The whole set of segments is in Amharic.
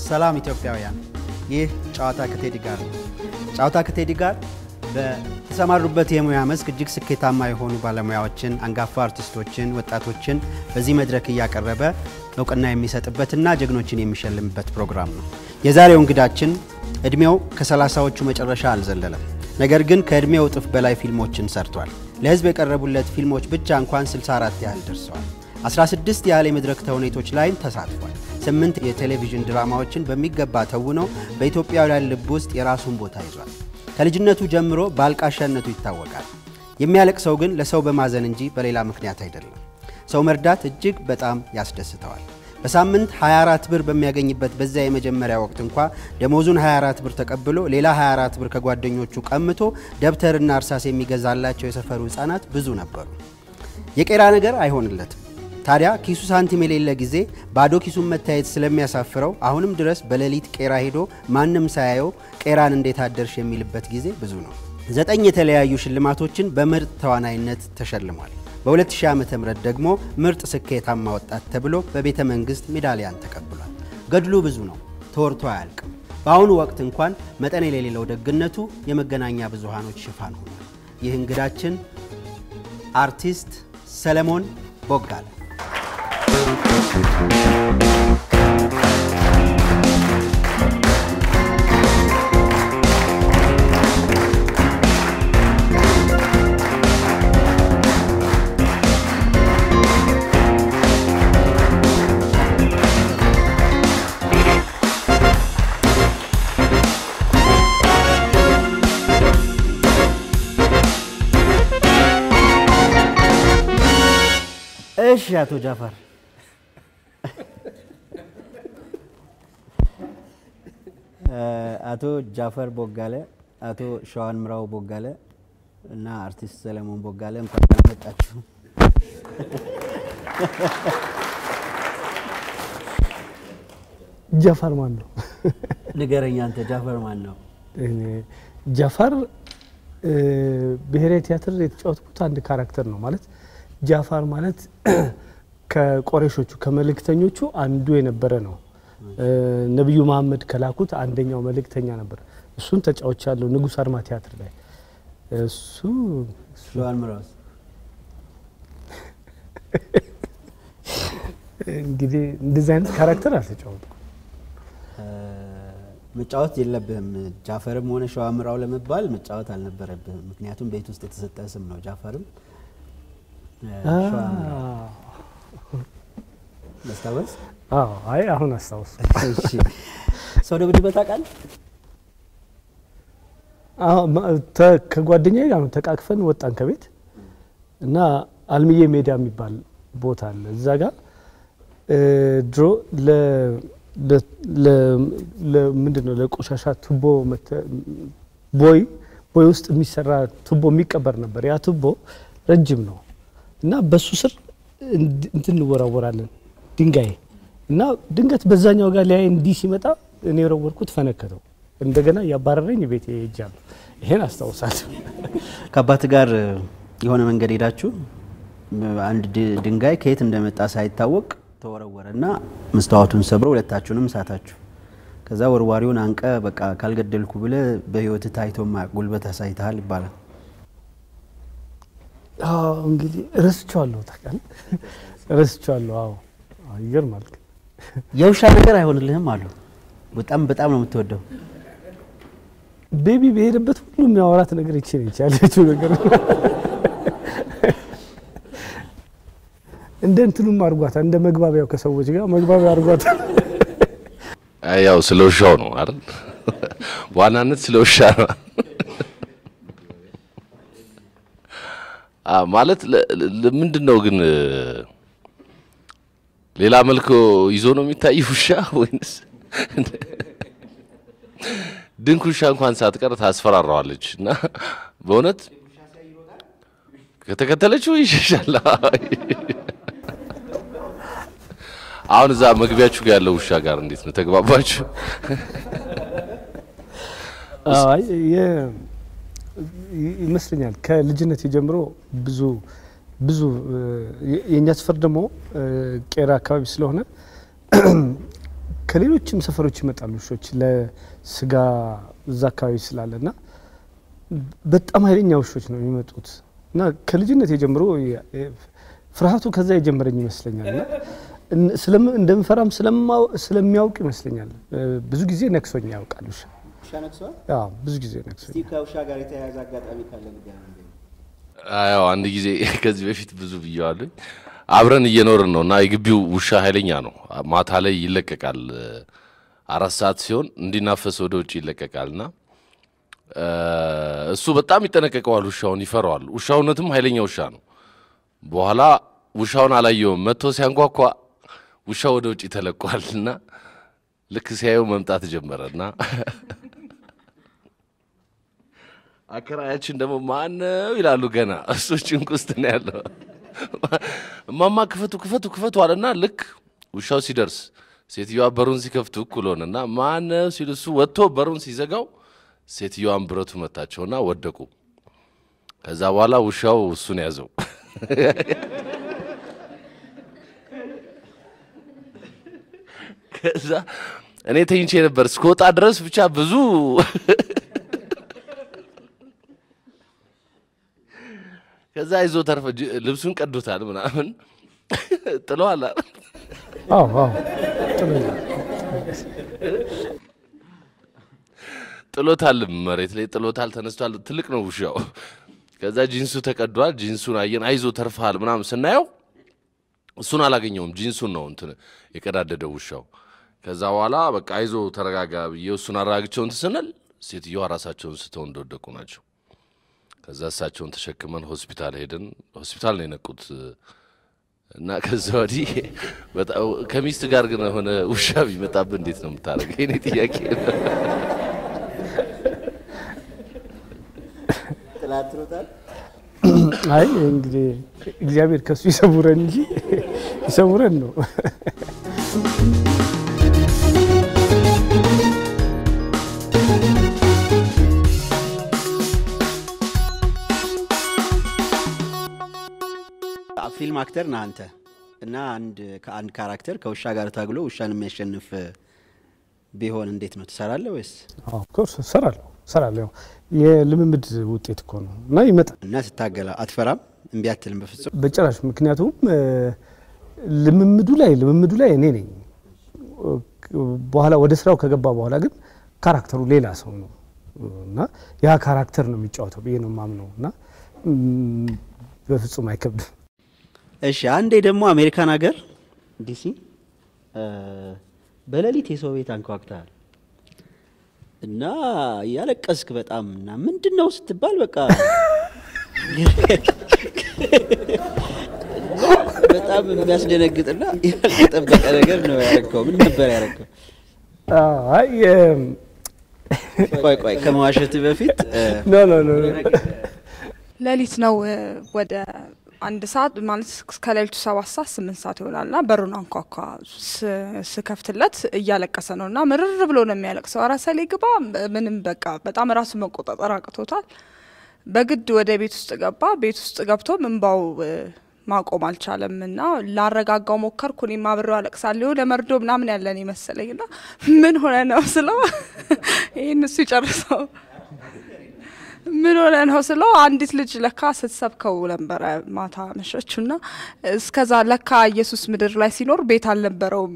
ሰላም ኢትዮጵያውያን፣ ይህ ጨዋታ ከቴዲ ጋር ነው። ጨዋታ ከቴዲ ጋር በተሰማሩበት የሙያ መስክ እጅግ ስኬታማ የሆኑ ባለሙያዎችን፣ አንጋፋ አርቲስቶችን፣ ወጣቶችን በዚህ መድረክ እያቀረበ እውቅና የሚሰጥበትና ጀግኖችን የሚሸልምበት ፕሮግራም ነው። የዛሬው እንግዳችን እድሜው ከሰላሳዎቹ መጨረሻ አልዘለለም። ነገር ግን ከእድሜው እጥፍ በላይ ፊልሞችን ሰርቷል። ለሕዝብ የቀረቡለት ፊልሞች ብቻ እንኳን 64 ያህል ደርሰዋል። 16 ያህል የመድረክ ተውኔቶች ላይም ተሳትፏል። ስምንት የቴሌቪዥን ድራማዎችን በሚገባ ተውኖ በኢትዮጵያውያን ልብ ውስጥ የራሱን ቦታ ይዟል። ከልጅነቱ ጀምሮ በአልቃሻነቱ ይታወቃል። የሚያለቅሰው ግን ለሰው በማዘን እንጂ በሌላ ምክንያት አይደለም። ሰው መርዳት እጅግ በጣም ያስደስተዋል። በሳምንት 24 ብር በሚያገኝበት በዚያ የመጀመሪያ ወቅት እንኳ ደሞዙን 24 ብር ተቀብሎ ሌላ 24 ብር ከጓደኞቹ ቀምቶ ደብተርና እርሳስ የሚገዛላቸው የሰፈሩ ሕፃናት ብዙ ነበሩ። የቄራ ነገር አይሆንለትም። ታዲያ ኪሱ ሳንቲም የሌለ ጊዜ ባዶ ኪሱን መታየት ስለሚያሳፍረው አሁንም ድረስ በሌሊት ቄራ ሄዶ ማንም ሳያየው ቄራን እንዴት አደርሽ የሚልበት ጊዜ ብዙ ነው። ዘጠኝ የተለያዩ ሽልማቶችን በምርጥ ተዋናይነት ተሸልሟል። በ2000 ዓ ም ደግሞ ምርጥ ስኬታማ ወጣት ተብሎ በቤተ መንግሥት ሜዳሊያን ተቀብሏል። ገድሉ ብዙ ነው፣ ተወርቶ አያልቅም። በአሁኑ ወቅት እንኳን መጠን የሌለው ደግነቱ የመገናኛ ብዙሃኖች ሽፋን ሆኗል። ይህ እንግዳችን አርቲስት ሰለሞን ቦጋለ እሺ አቶ ጃፈር አቶ ጃፈር ቦጋለ፣ አቶ ሸዋን ምራው ቦጋለ እና አርቲስት ሰለሞን ቦጋለ እንኳን ደህና መጣችሁ። ጃፋር ማን ነው? ንገረኝ አንተ ጃፈር ማን ነው? ጃፋር ብሔራዊ ቲያትር የተጫወትኩት አንድ ካራክተር ነው። ማለት ጃፋር ማለት ከቆሬሾቹ ከመልእክተኞቹ አንዱ የነበረ ነው። ነቢዩ መሐመድ ከላኩት አንደኛው መልእክተኛ ነበር። እሱን ተጫዎች ያለው ንጉሥ አርማ ቲያትር ላይ እሱ ሸዋን ምራውስ እንግዲህ እንደዚህ አይነት ካራክተር አልተጫወትኩም። መጫወት የለብህም። ጃፈርም ሆነ ሸዋ ምራው ለመባል መጫወት አልነበረብህም። ምክንያቱም ቤት ውስጥ የተሰጠ ስም ነው። ጃፈርም ሸዋ ምራው መስታወስ አዎ፣ አይ አሁን አስታውስ። እሺ ሰው ደብድበህ ታውቃለህ? ከጓደኛዬ ጋር ነው ተቃቅፈን ወጣን ከቤት እና አልምዬ ሜዳ የሚባል ቦታ አለ። እዛ ጋር ድሮ ምንድን ነው ለቆሻሻ ቱቦ ቦይ ቦይ ውስጥ የሚሰራ ቱቦ የሚቀበር ነበር። ያ ቱቦ ረጅም ነው እና በሱ ስር እንትን እንወራወራለን ድንጋይ እና ድንገት በዛኛው ጋር ሊያይ እንዲህ ሲመጣ እኔ የወረወርኩት ፈነከተው። እንደገና እያባረረኝ ቤት ሄጃለሁ። ይሄን አስታውሳለሁ። ከአባት ጋር የሆነ መንገድ ሄዳችሁ አንድ ድንጋይ ከየት እንደመጣ ሳይታወቅ ተወረወረና መስታወቱን ሰብሮ ሁለታችሁንም ሳታችሁ። ከዛ ወርዋሪውን አንቀ በቃ ካልገደልኩ ብለ በህይወት ታይቶ ማያውቅ ጉልበት አሳይተሃል ይባላል። እንግዲህ ረስቼዋለሁ። ታውቃለህ፣ ረስቼዋለሁ። አዎ ይገርማል። የውሻ ነገር አይሆንልህም አሉ። በጣም በጣም ነው የምትወደው። ቤቢ በሄደበት ሁሉ የሚያወራት ነገር ይቺ ነች ያለችው ነገር እንደ እንትኑም አድርጓታል። እንደ መግባቢያው ከሰዎች ጋር መግባቢያ አድርጓታል። ያው ስለ ውሻው ነው አይደል? በዋናነት ስለ ውሻ ነው ማለት ምንድን ነው ግን ሌላ መልክ ይዞ ነው የሚታይ ውሻ ወይንስ ድንክ ውሻ እንኳን ሳትቀር ታስፈራራዋለች እና በእውነት ከተከተለችው ይሸሻል። አሁን እዛ መግቢያችሁ ጋር ያለው ውሻ ጋር እንዴት ነው ተግባባችሁ? አይ ይመስለኛል ከልጅነት ጀምሮ ብዙ ብዙ የእኛ ሰፈር ደግሞ ቄራ አካባቢ ስለሆነ ከሌሎችም ሰፈሮች ይመጣሉ ውሾች ለስጋ እዛ አካባቢ ስላለ እና በጣም ኃይለኛ ውሾች ነው የሚመጡት እና ከልጅነት የጀምሮ የ- የ- ፍርሃቱ ከዛ የጀመረኝ ይመስለኛል እና እን- ስለም- እንደምፈራም ስለማው- ስለሚያውቅ ይመስለኛል እ፣ ብዙ ጊዜ ነክሶኝ ያውቃል ውሻ ውሻ ነክሷል። አዎ፣ ብዙ ጊዜ ነክሶኝ እስቲ ከውሻ ጋር የተያያዘ አጋጣሚ ካለ ንገረን። ያው አንድ ጊዜ ከዚህ በፊት ብዙ ብየዋለኝ። አብረን እየኖርን ነው እና የግቢው ውሻ ኃይለኛ ነው። ማታ ላይ ይለቀቃል። አራት ሰዓት ሲሆን እንዲናፈስ ወደ ውጭ ይለቀቃል እና እ፣ እሱ በጣም ይጠነቀቀዋል። ውሻውን ይፈራዋል። ውሻውነትም ኃይለኛ ውሻ ነው። በኋላ ውሻውን አላየውም። መጥቶ ሲያንኳኳ ውሻው ወደ ውጭ ተለቋል እና ልክ ሲያየው መምጣት ጀመረ እና አከራያችን ደግሞ ማነው ይላሉ። ገና እሱ ጭንቅ ውስጥ ነው ያለው። እማማ ክፈቱ ክፈቱ ክፈቱ አለና ልክ ውሻው ሲደርስ ሴትዮዋ በሩን ሲከፍቱ እኩል ሆነና ማነው ሲሉ እሱ ወጥቶ በሩን ሲዘጋው ሴትዮዋን ብረቱ መታቸውና ወደቁ። ከዛ በኋላ ውሻው እሱን ያዘው። ከዛ እኔ ተኝቼ ነበር እስከወጣ ድረስ ብቻ ብዙ ከዛ ይዞ ተርፈ ጅ- ልብሱን ቀዶታል ምናምን ጥለዋል። አይደል? አዎ አዎ ጥሎኛል። ጥሎታል፣ መሬት ላይ ጥሎታል። ተነስቷል። ትልቅ ነው ውሻው። ከዛ ጂንሱ ተቀዷል። ጂንሱን አየን። አይዞ ተርፈሃል ምናምን ስናየው እሱን አላገኘውም። ጂንሱን ነው እንትን የቀዳደደው ውሻው። ከዛ በኋላ በቃ አይዞ ተረጋጋ ብዬ እሱን አረጋግቸው እንትን ስንል ሴትዮዋ ራሳቸውን ስተው እንደወደቁ ናቸው። ከዛ እሳቸውን ተሸክመን ሆስፒታል ሄድን። ሆስፒታል ነው የነቁት እና ከዛ ወዲህ በጣም ከሚስት ጋር ግን የሆነ ውሻ ቢመጣብህ እንዴት ነው የምታደርገው? የኔ ጥያቄ ነው። ጥላት ትሮጣል። አይ እንግዲህ እግዚአብሔር ከሱ ይሰውረን እንጂ ይሰውረን ነው። ፊልም አክተር ነህ አንተ እና አንድ ከአንድ ካራክተር ከውሻ ጋር ታግሎ ውሻን የሚያሸንፍ ቢሆን እንዴት ነው ትሰራለህ ወይስ? ኦፍኮርስ እሰራለሁ እሰራለሁ። ያው የልምምድ ውጤት እኮ ነው እና ይመጣል እና ስታገላ አትፈራም? እምቢ አትልም በፍጹም? በጭራሽ። ምክንያቱም እ፣ ልምምዱ ላይ ልምምዱ ላይ እኔ ነኝ። በኋላ ወደ ስራው ከገባ በኋላ ግን ካራክተሩ ሌላ ሰው ነው እና ያ ካራክተር ነው የሚጫወተው ብዬ ነው የማምነው እና ም፣ በፍጹም አይከብድም። እሺ አንዴ ደግሞ አሜሪካን ሀገር ዲሲ እ፣ በሌሊት የሰው ቤት አንኳኩተሃል እና ያለቀስክ በጣም እና ምንድን ነው ስትባል በቃ በጣም የሚያስደነግጥና ያልተጠበቀ ነገር ነው ያረግከው። ምን ነበር ያረግከው? አይ እም፣ ቆይ ቆይ ከመዋሸት በፊት እ፣ ኖ ኖ ኖ ሌሊት ነው እ፣ ወደ አንድ ሰዓት ማለት ከሌሊቱ ሰባት ሰዓት ስምንት ሰዓት ይሆናል ና በሩን አንኳኳ ስ- ስከፍትለት እያለቀሰ ነው እና ምርር ብሎ ነው የሚያለቅሰው። ኧረ ሰሌ ግባ ምንም በቃ በጣም ራሱ መቆጣጠር አቅቶታል። በግድ ወደ ቤት ውስጥ ገባ። ቤት ውስጥ ገብቶ እንባው እ፣ ማቆም አልቻለም እና ላረጋጋው ሞከርኩ። እኔም አብሬው አለቅሳለሁ ለመርዶ ምናምን ያለን ይመስለኝ ና ምን ሆነ ነው ስለው ይህን እሱ ይጨርሰው ምን ሆነ ነው ስለው አንዲት ልጅ ለካ ስትሰብከው ነበረ ማታ መሸችው ና እስከዛ ለካ ኢየሱስ ምድር ላይ ሲኖር ቤት አልነበረውም።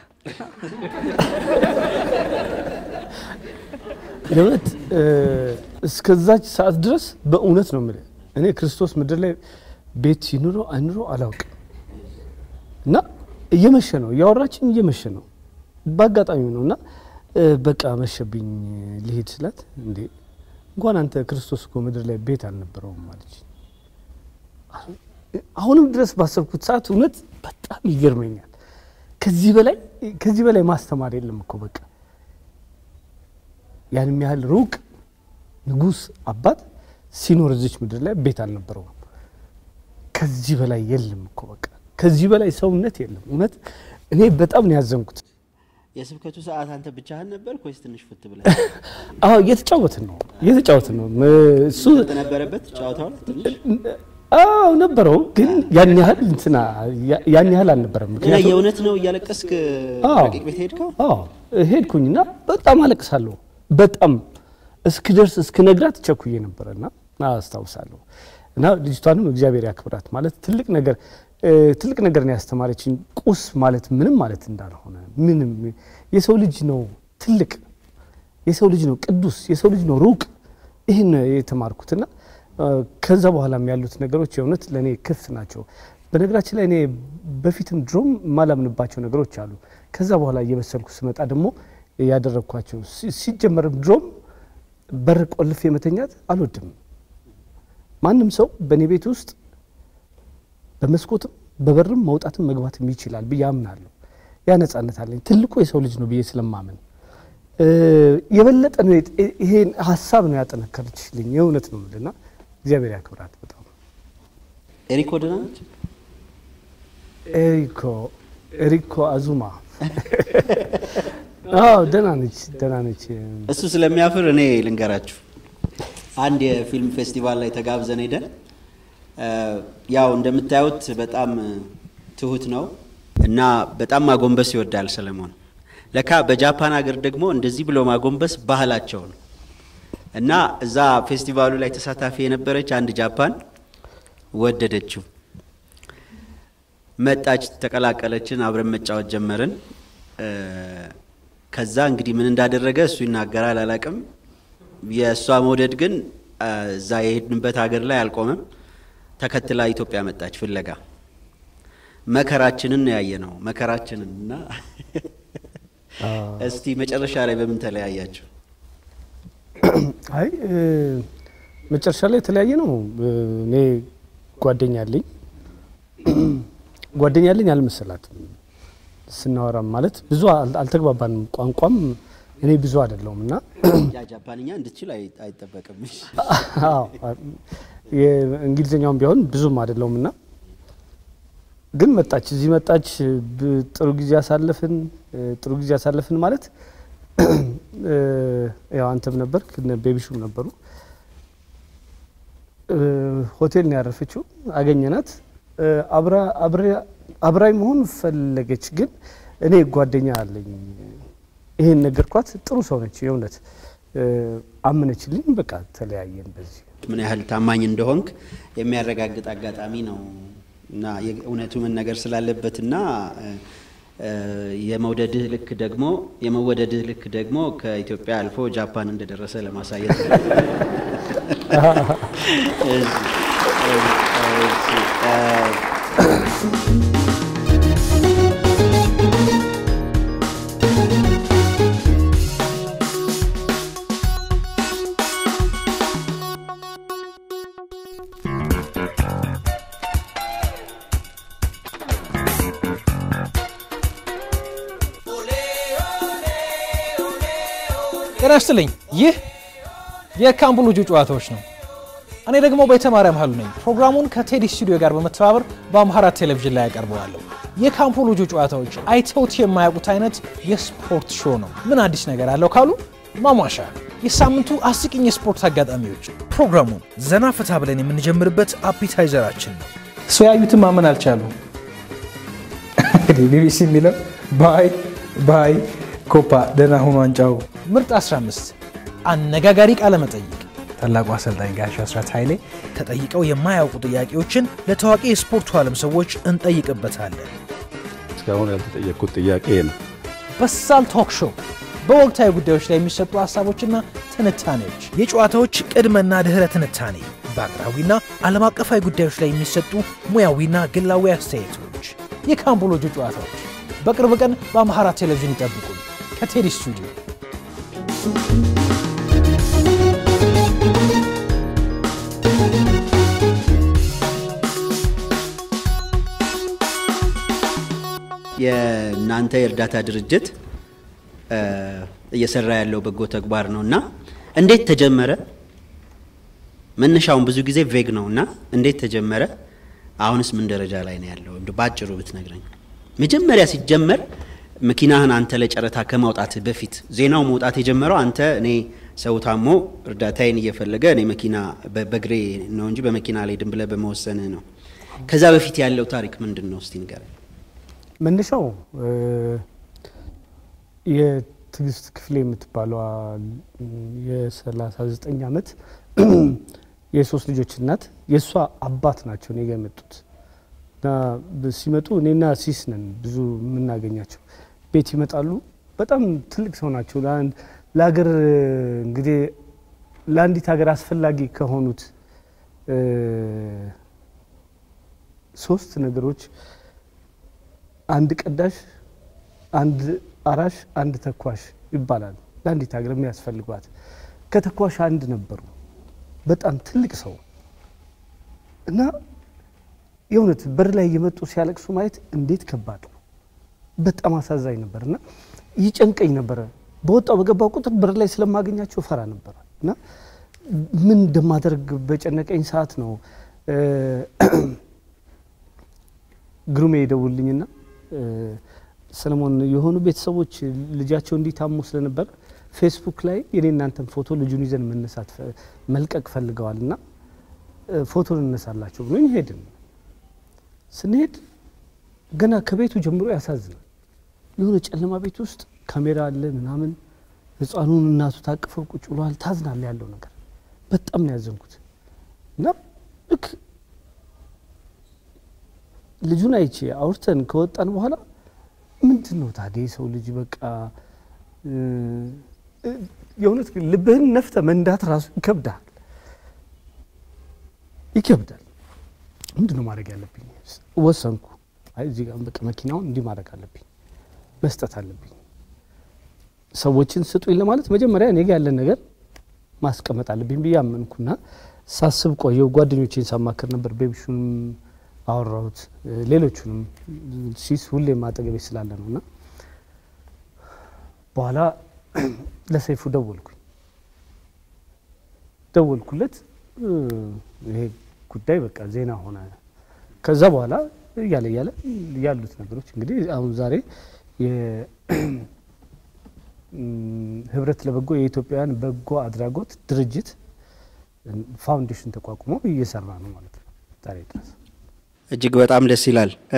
የእውነት እ፣ እስከዛች ሰዓት ድረስ በእውነት ነው የምልህ እኔ ክርስቶስ ምድር ላይ ቤት ሲኑረው አይኑረው አላውቅም እና እየመሸ ነው እያወራችን እየመሸ ነው በአጋጣሚ ነው እና እ፣ በቃ መሸብኝ ልሄድ ስላት እንዴ እንኳን አንተ ክርስቶስ እኮ ምድር ላይ ቤት አልነበረውም ማለች አሁንም ድረስ ባሰብኩት ሰዓት እውነት በጣም ይገርመኛል ከዚህ በላይ ከዚህ በላይ ማስተማር የለም እኮ በቃ ያንም ያህል ሩቅ ንጉሥ አባት ሲኖር እዚች ምድር ላይ ቤት አልነበረውም። ከዚህ በላይ የለም እኮ በቃ ከዚህ በላይ ሰውነት የለም። እውነት እኔ በጣም ነው ያዘንኩት። የስብከቱ ሰዓት አንተ ብቻህን ነበር ወይስ ትንሽ ፉት ብለህ አዎ እየተጫወትን ነው እየተጫወትን ነው እሱ ነበረበት ጨዋታውን ትንሽ አዎ ነበረው፣ ግን ያን ያህል እንትና ያን ያህል አልነበረም። እና ምክንያቱም የእውነት ነው እያለቀስክ አዎ። ረቂቅ ቤት ሄድከው? አዎ ሄድኩኝና በጣም አለቅሳለሁ። በጣም እስክደርስ እስክነግራት ቸኩዬ ነበረና አስታውሳለሁ። እና ልጅቷንም እግዚአብሔር ያክብራት ማለት ትልቅ ነገር እ፣ ትልቅ ነገር ነው ያስተማረችኝ። ቁስ ማለት ምንም ማለት እንዳልሆነ ምንም የሰው ልጅ ነው ትልቅ የሰው ልጅ ነው ቅዱስ የሰው ልጅ ነው ሩቅ ይህን ነው የተማርኩትና እ፣ ከዛ በኋላም ያሉት ነገሮች የእውነት ለእኔ ክፍት ናቸው። በነገራችን ላይ እኔ በፊትም ድሮም የማላምንባቸው ነገሮች አሉ። ከዛ በኋላ እየበሰልኩ ስመጣ ደግሞ ያደረግኳቸው ሲ- ሲጀመርም ድሮም በር ቆልፌ መተኛት አልወድም። ማንም ሰው በእኔ ቤት ውስጥ በመስኮትም በበርም መውጣትም መግባትም ይችላል ብዬ አምናለሁ። ያ ነጻነት አለኝ። ትልቁ የሰው ልጅ ነው ብዬ ስለማመን እ፣ የበለጠ ነው የጥ- ይሄን ሀሳብ ነው ያጠነከረችልኝ። የእውነት ነው የምልህ እና እግዚአብሔር ያክብራት በጣም ኤሪኮ ደህና ነች? ኤሪኮ ኤሪኮ አዙማ አዎ ደህና ነች፣ ደህና ነች። እሱ ስለሚያፍር እኔ ልንገራችሁ። አንድ የፊልም ፌስቲቫል ላይ ተጋብዘን ሄደን እ፣ ያው እንደምታዩት በጣም ትሁት ነው እና በጣም ማጎንበስ ይወዳል ሰለሞን። ለካ በጃፓን ሀገር ደግሞ እንደዚህ ብሎ ማጎንበስ ባህላቸው ነው እና እዛ ፌስቲቫሉ ላይ ተሳታፊ የነበረች አንድ ጃፓን ወደደችው። መጣች፣ ተቀላቀለችን፣ አብረን መጫወት ጀመርን። እ፣ ከዛ እንግዲህ ምን እንዳደረገ እሱ ይናገራል አላቅም። የእሷ መውደድ ግን እ፣ እዛ የሄድንበት ሀገር ላይ አልቆመም። ተከትላ ኢትዮጵያ መጣች ፍለጋ። መከራችንን ያየ ነው መከራችንን እና እስቲ መጨረሻ ላይ በምን ተለያያችሁ? አይ እ፣ መጨረሻ ላይ የተለያየ ነው። እ፣ እኔ ጓደኛ አለኝ ጓደኛ አለኝ አልመሰላትም። ስናወራም ማለት ብዙ አል- አልተግባባንም። ቋንቋም እኔ ብዙ አይደለሁም እና ያ ጃፓንኛ እንድትችል አይ- አይጠበቅም። እሺ። አዎ፣ የእንግሊዝኛውም ቢሆን ብዙም አይደለውም እና ግን መጣች፣ እዚህ መጣች። ብ- ጥሩ ጊዜ አሳለፍን። እ፣ ጥሩ ጊዜ አሳለፍን ማለት እ፣ ያው አንተም ነበርክ እነ ቤቢሹም ነበሩ። እ፣ ሆቴል ነው ያረፈችው። አገኘናት። እ፣ አብራ አብሬ- አብራኝ መሆን ፈለገች፣ ግን እኔ ጓደኛ አለኝ ይሄን ነገርኳት። ጥሩ ሰው ነች የእውነት እ፣ አመነችልኝ። በቃ ተለያየን በዚህ ምን ያህል ታማኝ እንደሆንክ የሚያረጋግጥ አጋጣሚ ነው እና የእውነቱ መነገር ስላለበትና እ፣ እ፣ የመውደድህ ልክ ደግሞ የመወደድህ ልክ ደግሞ ከኢትዮጵያ አልፎ ጃፓን እንደደረሰ ለማሳየት ነው። እሺ፣ እሺ፣ እ፣ ጤና ይስጥልኝ። ይህ የካምቡ ልጁ ጨዋታዎች ነው። እኔ ደግሞ ቤተማርያም ሀሉ ነኝ። ፕሮግራሙን ከቴዲ ስቱዲዮ ጋር በመተባበር በአምሃራ ቴሌቪዥን ላይ ያቀርበዋለሁ። የካምፑ ልጁ ጨዋታዎች አይተውት የማያውቁት አይነት የስፖርት ሾው ነው። ምን አዲስ ነገር አለው ካሉ ማሟሻ፣ የሳምንቱ አስቂኝ የስፖርት አጋጣሚዎች፣ ፕሮግራሙን ዘና ፈታ ብለን የምንጀምርበት አፒታይዘራችን ነው። ሰው ያዩትን ማመን አልቻሉ። እንግዲህ ቢቢሲ የሚለው ባይ ባይ ኮፓ ደህና ሁኑ ዋንጫው ምርጥ 15 አነጋጋሪ ቃለ መጠይቅ ታላቁ አሰልጣኝ ጋሽ አስራት ኃይሌ ተጠይቀው የማያውቁ ጥያቄዎችን ለታዋቂ የስፖርቱ ዓለም ሰዎች እንጠይቅበታለን። እስካሁን ያልተጠየቅኩት ጥያቄ ነው። በሳል ቶክ ሾው በወቅታዊ ጉዳዮች ላይ የሚሰጡ ሀሳቦችና ትንታኔዎች፣ የጨዋታዎች ቅድመና ድኅረ ትንታኔ፣ በአገራዊና ዓለም አቀፋዊ ጉዳዮች ላይ የሚሰጡ ሙያዊና ግላዊ አስተያየቶች፣ የካምቦሎጆ ጨዋታዎች በቅርብ ቀን በአምሃራ ቴሌቪዥን ይጠብቁን። ከቴዲ ስቱዲዮ የእናንተ የእርዳታ ድርጅት እ፣ እየሰራ ያለው በጎ ተግባር ነው እና እንዴት ተጀመረ? መነሻውን ብዙ ጊዜ ቬግ ነው እና እንዴት ተጀመረ? አሁንስ ምን ደረጃ ላይ ነው ያለው? እንደው ባጭሩ ብትነግረኝ። መጀመሪያ ሲጀመር መኪናህን አንተ ለጨረታ ከማውጣት በፊት ዜናው መውጣት የጀመረው አንተ እኔ ሰው ታሞ እርዳታዬን እየፈለገ እኔ መኪና በ- በእግሬ ነው እንጂ በመኪና አልሄድም ብለህ በመወሰንህ ነው። ከዛ በፊት ያለው ታሪክ ምንድን ነው? እስቲ ንገረኝ። መነሻው እ፣ የትዕግስት ክፍሌ የምትባለዋ የ39 ዓመት የሶስት ልጆች እናት የእሷ አባት ናቸው እኔ ጋ የመጡት እና ብ- ሲመጡ እኔና ሲስ ነን ብዙ የምናገኛቸው ቤት ይመጣሉ። በጣም ትልቅ ሰው ናቸው። ለአንድ- ለሀገር እንግዲህ ለአንዲት ሀገር አስፈላጊ ከሆኑት እ፣ ሶስት ነገሮች አንድ ቀዳሽ፣ አንድ አራሽ፣ አንድ ተኳሽ ይባላል። ለአንዲት ሀገር የሚያስፈልጓት ከተኳሽ አንድ ነበሩ። በጣም ትልቅ ሰው እና የእውነት በር ላይ እየመጡ ሲያለቅሱ ማየት እንዴት ከባድ ነው። በጣም አሳዛኝ ነበር እና ይጨንቀኝ ነበረ። በወጣው በገባው ቁጥር በር ላይ ስለማገኛቸው ፈራ ነበረ እና ምን እንደማደርግ በጨነቀኝ ሰዓት ነው እ፣ ግሩሜ ይደውልኝና እ፣ ሰለሞን የሆኑ ቤተሰቦች ልጃቸው እንዲታሙ ስለነበር ፌስቡክ ላይ የኔ እናንተን ፎቶ ልጁን ይዘን መነሳት ፈ- መልቀቅ ፈልገዋል እና እ፣ ፎቶ እንነሳላቸው ብሎኝ ሄድን። ስንሄድ ገና ከቤቱ ጀምሮ ያሳዝናል። የሆነ ጨለማ ቤት ውስጥ ካሜራ አለ ምናምን፣ ህፃኑን እናቱ ታቅፈው ቁጭ ብለዋል። ታዝናለ ያለው ነገር በጣም ነው ያዘንኩት እና ልክ ልጁን አይቼ አውርተን ከወጣን በኋላ ምንድን ነው ታዲያ የሰው ልጅ በቃ እ፣ እ፣ የእውነት ግን ልብህን ነፍተ መንዳት ራሱ ይከብዳል ይከብዳል። ምንድን ነው ማድረግ ያለብኝ? ወሰንኩ። አይ እዚህ ጋር በቃ መኪናውን እንዲህ ማድረግ አለብኝ፣ መስጠት አለብኝ። ሰዎችን ስጡኝ ለማለት መጀመሪያ እኔ ጋ ያለን ነገር ማስቀመጥ አለብኝ ብዬ አመንኩና ሳስብ ቆየው። ጓደኞቼን ሳማክር ነበር። ቤቢሹንም አወራሁት፣ እ፣ ሌሎቹንም ሲስ ሁሌም አጠገቤ ስላለ ነው እና በኋላ ለሰይፉ ደወልኩኝ ደወልኩለት እ፣ ይሄ ጉዳይ በቃ ዜና ሆነ። ከዛ በኋላ እያለ እያለ ያሉት ነገሮች እንግዲህ አሁን ዛሬ የ- እም፣ ህብረት ለበጎ የኢትዮጵያውያን በጎ አድራጎት ድርጅት ፋውንዴሽን ተቋቁሞ እየሰራ ነው ማለት ነው ዛሬ ድረስ። እጅግ በጣም ደስ ይላል። እ፣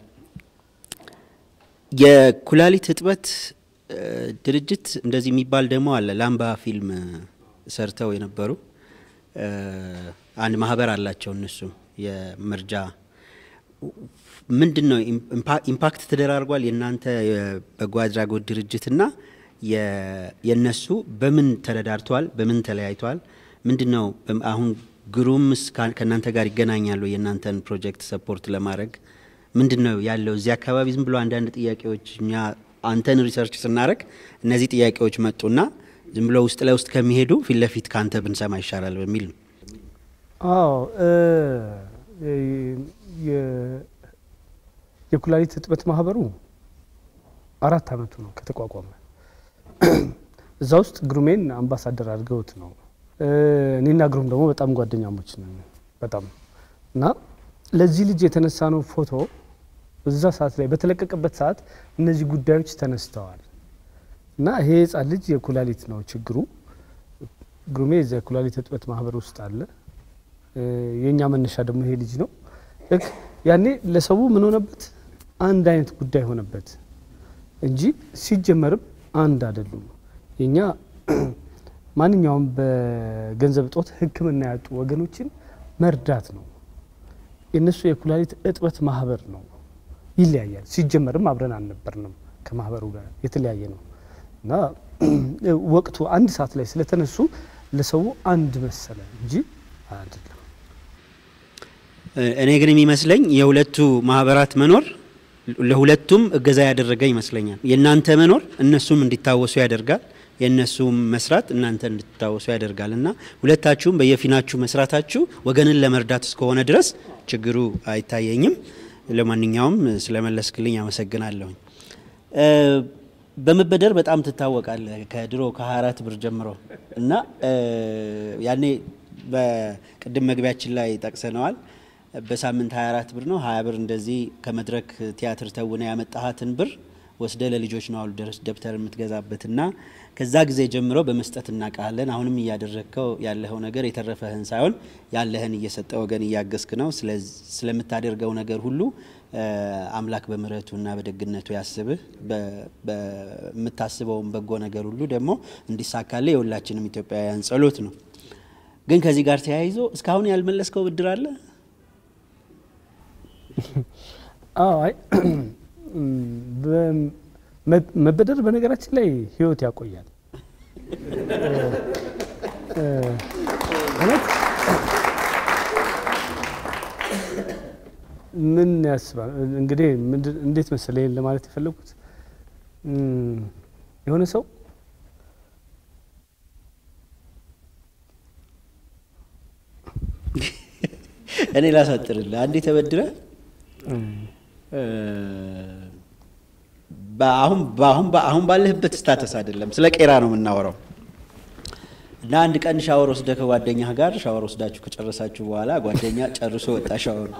የኩላሊት እጥበት እ፣ ድርጅት እንደዚህ የሚባል ደግሞ አለ። ላምባ ፊልም ሰርተው የነበሩ እ፣ አንድ ማህበር አላቸው። እነሱም የመርጃ ምንድን ነው ኢምፓ- ኢምፓክት ተደራርጓል። የእናንተ የበጎ አድራጎት ድርጅትና የ- የእነሱ በምን ተረዳርተዋል? በምን ተለያይተዋል? ምንድን ነው በም- አሁን ግሩምስ ከ- ከእናንተ ጋር ይገናኛሉ? የእናንተን ፕሮጀክት ሰፖርት ለማድረግ ምንድን ነው ያለው? እዚህ አካባቢ ዝም ብሎ አንዳንድ ጥያቄዎች እኛ አንተን ሪሰርች ስናደረግ እነዚህ ጥያቄዎች መጡና ዝም ብሎ ውስጥ ለውስጥ ከሚሄዱ ፊት ለፊት ከአንተ ብንሰማ ይሻላል በሚል ነው። አዎ እ፣ የ- የኩላሊት እጥበት ማህበሩ አራት አመቱ ነው ከተቋቋመ። እዛ ውስጥ ግሩሜን አምባሳደር አድርገውት ነው። እ፣ እኔና ግሩም ደግሞ በጣም ጓደኛሞች ነን በጣም እና ለዚህ ልጅ የተነሳ ነው ፎቶ እዛ ሰዓት ላይ በተለቀቀበት ሰዓት እነዚህ ጉዳዮች ተነስተዋል እና ይሄ ህጻን ልጅ የኩላሊት ነው ችግሩ። ግሩሜ እዚያ የኩላሊት እጥበት ማህበር ውስጥ አለ። እ፣ የእኛ መነሻ ደግሞ ይሄ ልጅ ነው። ልክ ያኔ ለሰው ምን ሆነበት? አንድ አይነት ጉዳይ ሆነበት እንጂ ሲጀመርም አንድ አይደሉም። የኛ ማንኛውም በገንዘብ እጦት ሕክምና ያጡ ወገኖችን መርዳት ነው። የእነሱ የኩላሊት እጥበት ማህበር ነው። ይለያያል። ሲጀመርም አብረን አልነበርንም ከማህበሩ ጋር የተለያየ ነው እና ወቅቱ አንድ ሰዓት ላይ ስለተነሱ ለሰው አንድ መሰለ እንጂ አይደለም። እኔ ግን የሚመስለኝ የሁለቱ ማህበራት መኖር ለሁለቱም እገዛ ያደረገ ይመስለኛል። የእናንተ መኖር እነሱም እንዲታወሱ ያደርጋል፣ የእነሱም መስራት እናንተ እንድትታወሱ ያደርጋል እና ሁለታችሁም በየፊናችሁ መስራታችሁ ወገንን ለመርዳት እስከሆነ ድረስ ችግሩ አይታየኝም። ለማንኛውም ስለመለስክልኝ አመሰግናለሁኝ። እ፣ በመበደር በጣም ትታወቃለህ ከድሮ ከ24 ብር ጀምሮ እና እ፣ ያኔ በቅድም መግቢያችን ላይ ጠቅሰነዋል። በሳምንት 24 ብር ነው 20 ብር እንደዚህ ከመድረክ ቲያትር ተውነ ያመጣሃትን ብር ወስደ ለልጆች ነው አሉ ደረስ ደብተር የምትገዛበት እና ከዛ ጊዜ ጀምሮ በመስጠት እናውቃለን። አሁንም እያደረግከው ያለኸው ነገር የተረፈህን ሳይሆን ያለህን እየሰጠ ወገን እያገዝክ ነው። ስለዚ- ስለምታደርገው ነገር ሁሉ እ፣ አምላክ በምሕረቱና በደግነቱ ያስብህ። በ- በምታስበውን በጎ ነገር ሁሉ ደግሞ እንዲሳካልህ የሁላችንም ኢትዮጵያውያን ጸሎት ነው። ግን ከዚህ ጋር ተያይዞ እስካሁን ያልመለስከው ብድር አለ? አዎ አይ በ- መ- መበደር በነገራችን ላይ ህይወት ያቆያል። እ፣ እውነት ምን ያስባል እንግዲህ ምንድን- እንዴት መሰለህ ይሄን ለማለት የፈለጉት እም፣ የሆነ ሰው እኔ ላሳጥርልህ። አንዴ ተበድረ እም፣ እ፣ በአሁን በአሁን አሁን ባለህበት ስታተስ አይደለም፣ ስለ ቄራ ነው የምናወራው። እና አንድ ቀን ሻወር ወስደህ ከጓደኛህ ጋር ሻወር ወስዳችሁ ከጨረሳችሁ በኋላ ጓደኛ ጨርሶ ወጣ ሻወር።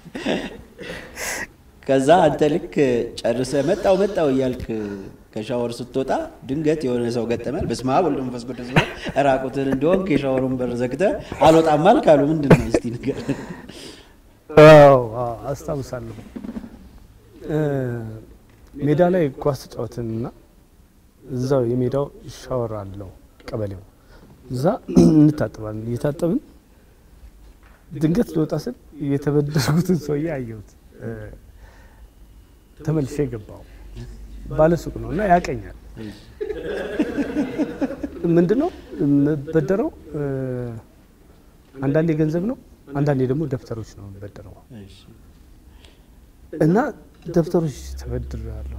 ከዛ አንተ ልክ ጨርሰ መጣው መጣው እያልክ ከሻወር ስትወጣ ድንገት የሆነ ሰው ገጠመል። በስመ አብ ወወልድ ወመንፈስ ቅዱስ ብሎ ራቁትን እንደሆንክ የሻወሩን በር ዘግተህ አልወጣም አልክ አሉ። ምንድን ነው እስቲ ንገረን። አዎ አዎ፣ አስታውሳለሁ እ፣ ሜዳ ላይ ኳስ ተጫወትን እና እዛው የሜዳው ሻወር አለው ቀበሌው እዛ እንታጠባለን እየታጠብን ድንገት ልወጣ ስል የተበደርኩትን ሰውዬ አየሁት እ፣ ተመልሼ ገባው ባለሱቅ ነው እና ያቀኛል ምንድን ነው የምበደረው እ፣ አንዳንዴ ገንዘብ ነው አንዳንዴ ደግሞ ደብተሮች ነው የምበደረው እና ደብተሮች ተበድሬያለሁ።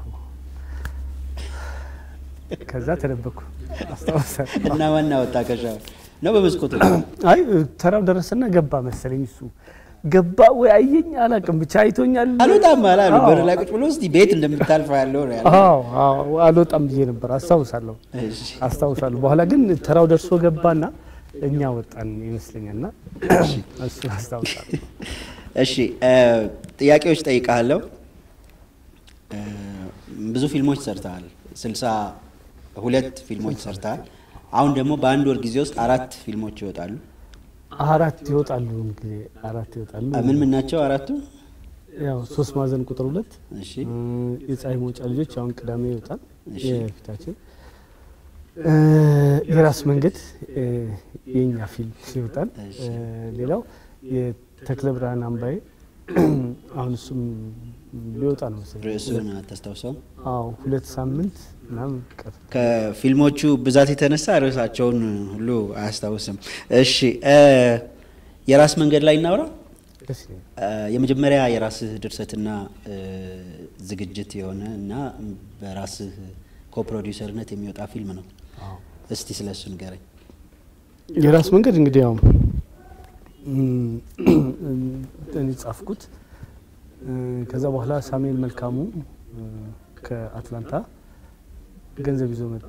ከዛ ተደበኩ አስታውሳለሁ። እና ዋና ወጣ ከሻወር ነው በመስኮት ወጣ? አይ ተራው ደረሰና ገባ መሰለኝ እሱ ገባ ወይ አየኝ አላውቅም፣ ብቻ አይቶኛል። አልወጣም አላሉ። አዎ። በር ላይ ቁጭ ብሎ እስቲ ቤት እንደምታልፈው ያለው ነው ያለው። አዎ አዎ አልወጣም ብዬ ነበር አስታውሳለሁ እሺ። አስታውሳለሁ። በኋላ ግን ተራው ደርሶ ገባና እኛ ወጣን ይመስለኛልና እሱ አስታውሳለሁ። እሺ እ፣ ጥያቄዎች ጠይቃለሁ። ብዙ ፊልሞች ሰርተሃል። ስልሳ ሁለት ፊልሞች ሰርተሃል። አሁን ደግሞ በአንድ ወር ጊዜ ውስጥ አራት ፊልሞች ይወጣሉ። አራት ይወጣሉ እንግዲህ አራት ይወጣሉ። ምን ምን ናቸው አራቱ? ያው ሶስት ማዕዘን ቁጥር ሁለት እሺ እ፣ የፀሐይ መውጫ ልጆች አሁን ቅዳሜ ይወጣል እሺ። የፊታችን እ፣ የራስ መንገድ እ፣ የእኛ ፊልም ይወጣል። እሺ። እ፣ ሌላው የተክለ ብርሃን አምባዬ አሁን እሱም ሊወጣ ነው መሰለኝ። ርዕሱን አታስታውሰውም? አዎ ሁለት ሳምንት ምናምን ቀር ከፊልሞቹ ብዛት የተነሳ ርዕሳቸውን ሁሉ አያስታውስም። እሺ እ፣ የራስ መንገድ ላይ እናውራ። ደስ ይለኛል። እ፣ የመጀመሪያ የራስህ ድርሰትና እ፣ ዝግጅት የሆነ እና በራስህ ኮፕሮዲውሰርነት የሚወጣ ፊልም ነው። አዎ። እስቲ ስለ እሱ ንገረኝ። የራስ መንገድ እንግዲህ ያው እኔ ጻፍኩት። እ፣ ከዛ በኋላ ሳሙኤል መልካሙ እ፣ ከአትላንታ ገንዘብ ይዞ መጣ፣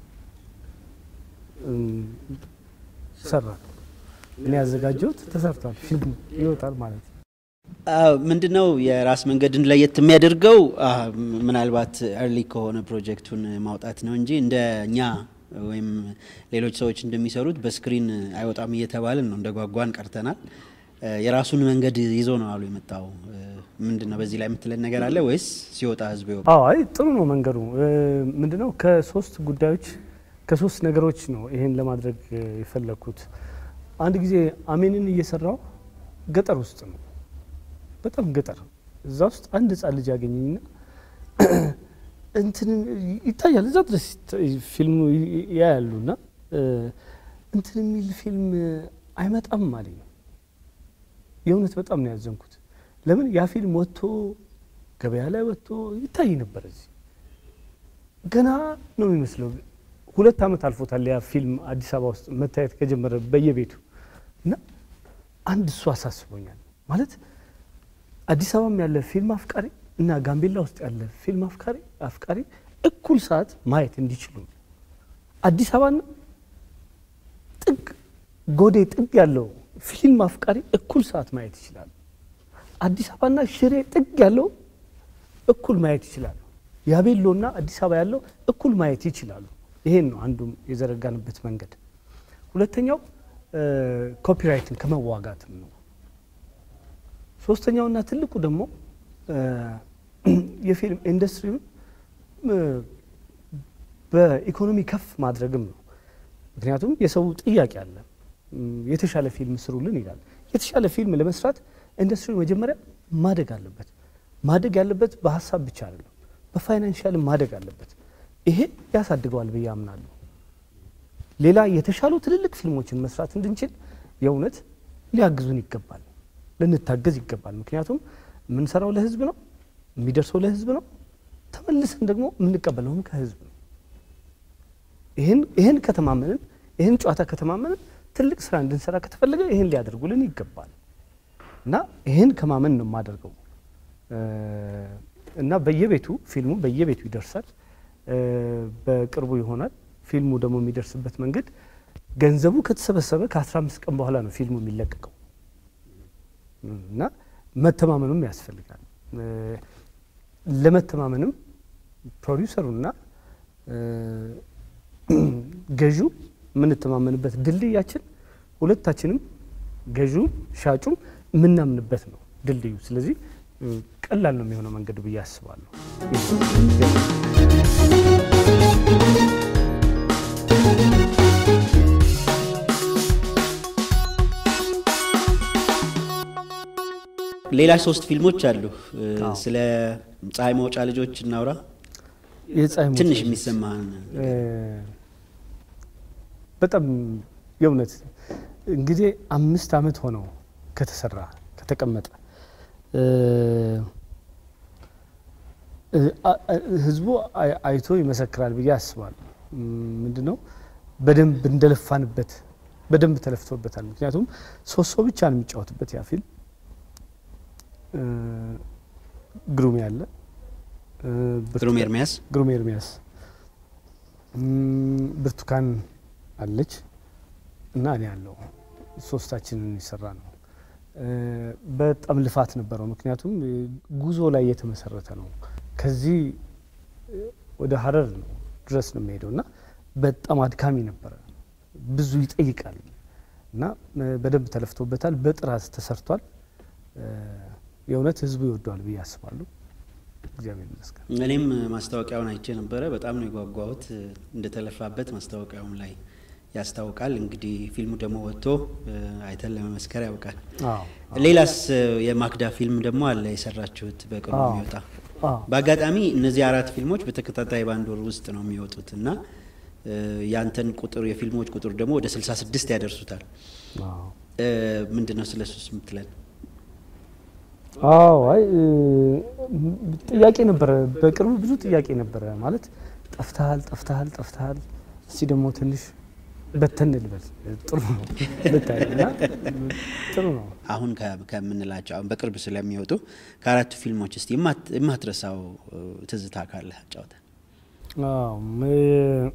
እ፣ ሰራ። እኔ ያዘጋጀሁት ተሰርቷል፣ ፊልሙ ይወጣል ማለት ነው። ምንድነው የራስ መንገድን ለየት የሚያደርገው? አ፣ ምናልባት እርሊ ከሆነ ፕሮጀክቱን ማውጣት ነው እንጂ እንደ እኛ ወይም ሌሎች ሰዎች እንደሚሰሩት በስክሪን አይወጣም እየተባልን ነው እንደ ጓጓን ቀርተናል። እ፣ የራሱን መንገድ ይዞ ነው አሉ የመጣው። እ፣ ምንድነው በዚህ ላይ የምትለን ነገር አለ ወይስ ሲወጣ ህዝብ ይወቅ? አዎ አይ ጥሩ ነው መንገዱ። እ፣ ምንድነው ከሶስት ጉዳዮች ከሶስት ነገሮች ነው ይሄን ለማድረግ እ፣ የፈለግኩት። አንድ ጊዜ አሜንን እየሰራው ገጠር ውስጥ ነው፣ በጣም ገጠር። እዛ ውስጥ አንድ ህጻን ልጅ ያገኘኝና እንትን ይታያል፣ እዛ ድረስ ይታ- ፊልሙ ይ- ያያሉና እ፣ እንትን የሚል ፊልም አይመጣም አለኝ። የእውነት በጣም ነው ያዘንኩት። ለምን ያ ፊልም ወጥቶ ገበያ ላይ ወጥቶ ይታይ ነበር። እዚህ ገና ነው የሚመስለው። ሁለት ዓመት አልፎታል ያ ፊልም አዲስ አበባ ውስጥ መታየት ከጀመረ በየቤቱ እና አንድ እሱ አሳስቦኛል። ማለት አዲስ አበባም ያለ ፊልም አፍቃሪ እና ጋምቤላ ውስጥ ያለ ፊልም አፍቃሪ አፍቃሪ እኩል ሰዓት ማየት እንዲችሉ ነው። አዲስ አበባና ጥግ ጎዴ ጥግ ያለው ፊልም አፍቃሪ እኩል ሰዓት ማየት ይችላሉ። አዲስ አበባና ሽሬ ጥግ ያለው እኩል ማየት ይችላሉ። ያቤሎና አዲስ አበባ ያለው እኩል ማየት ይችላሉ። ይሄን ነው አንዱም የዘረጋንበት መንገድ። ሁለተኛው ኮፒራይትን ከመዋጋትም ነው። ሶስተኛውና ትልቁ ደግሞ የፊልም ኢንዱስትሪውን በኢኮኖሚ ከፍ ማድረግም ነው። ምክንያቱም የሰው ጥያቄ አለ። የተሻለ ፊልም ስሩልን ይላል። የተሻለ ፊልም ለመስራት ኢንዱስትሪው መጀመሪያ ማደግ አለበት። ማደግ ያለበት በሀሳብ ብቻ አይደለም፣ በፋይናንሻል ማደግ አለበት። ይሄ ያሳድገዋል ብዬ አምናለሁ። ሌላ የተሻሉ ትልልቅ ፊልሞችን መስራት እንድንችል የእውነት ሊያግዙን ይገባል፣ ልንታገዝ ይገባል። ምክንያቱም የምንሰራው ለህዝብ ነው፣ የሚደርሰው ለህዝብ ነው፣ ተመልሰን ደግሞ የምንቀበለውም ከህዝብ ነው። ይህን ከተማመንን ይህን ጨዋታ ከተማመንን ትልቅ ስራ እንድንሰራ ከተፈለገ ይህን ሊያደርጉልን ይገባል እና ይህን ከማመን ነው የማደርገው እና በየቤቱ ፊልሙ በየቤቱ ይደርሳል። በቅርቡ ይሆናል። ፊልሙ ደግሞ የሚደርስበት መንገድ ገንዘቡ ከተሰበሰበ ከ15 ቀን በኋላ ነው ፊልሙ የሚለቀቀው እና መተማመኑም ያስፈልጋል። ለመተማመንም ፕሮዲውሰሩና ገዢው የምንተማመንበት ድልድያችን ሁለታችንም ገዢው ሻጩም የምናምንበት ነው ድልድዩ። ስለዚህ ቀላል ነው የሚሆነው መንገዱ ብዬ አስባለሁ። ሌላ ሶስት ፊልሞች አሉ። ስለ ፀሐይ መውጫ ልጆች እናውራ። የፀሐይ መውጫ ትንሽ ልጆች። የሚሰማህን በጣም የእውነት እንግዲህ አምስት ዓመት ሆነው ከተሰራ ከተቀመጠ ህዝቡ አይ- አይቶ ይመሰክራል ብዬ አስባለሁ። ምንድን ነው በደንብ እንደለፋንበት በደንብ ተለፍቶበታል። ምክንያቱም ሶስት ሰው ብቻ ነው የሚጫወትበት ያ ፊልም ግሩም ያለ ግሩም ኤርሚያስ ግሩም ኤርሚያስ እም፣ ብርቱካን አለች እና እኔ ያለው ሶስታችንን የሰራ ነው። እ፣ በጣም ልፋት ነበረው። ምክንያቱም እ፣ ጉዞ ላይ የተመሰረተ ነው። ከዚህ እ፣ ወደ ሀረር ነው ድረስ ነው የሚሄደው እና በጣም አድካሚ ነበረ። ብዙ ይጠይቃል እና እ፣ በደንብ ተለፍቶበታል። በጥራት ተሰርቷል። እ፣ የእውነት ህዝቡ ይወደዋል ብዬ አስባለሁ። እግዚአብሔር ይመስገን። እኔም ማስታወቂያውን አይቼ ነበረ። በጣም ነው የጓጓሁት እንደተለፋበት ማስታወቂያውም ላይ ያስታውቃል። እንግዲህ ፊልሙ ደግሞ ወጥቶ እ፣ አይተን ለመመስከር ያውቃል። አዎ ሌላስ እ፣ የማክዳ ፊልም ደግሞ አለ የሰራችሁት በቅርቡ አዎ። የሚወጣ አዎ በአጋጣሚ እነዚህ አራት ፊልሞች በተከታታይ በአንድ ወር ውስጥ ነው የሚወጡት እና እ፣ ያንተን ቁጥር የፊልሞች ቁጥር ደግሞ ወደ 66 ያደርሱታል። አዎ እ፣ ምንድን ነው ስለ ሱስ የምትለን? አዎ አይ እ፣ ጥያቄ ነበረ። በቅርቡ ብዙ ጥያቄ ነበረ። ማለት ጠፍተሃል፣ ጠፍተሃል፣ ጠፍተሃል። እስቲ ደግሞ ትንሽ በተን ልበል ጥሩ ነው ብታይ እና ጥሩ ነው። አሁን ከ- ከምንላቸው አሁን በቅርብ ስለሚወጡ ከአራቱ ፊልሞች እስቲ የማት- የማትረሳው እ፣ ትዝታ ካለ አጫውተን። አዎ ም-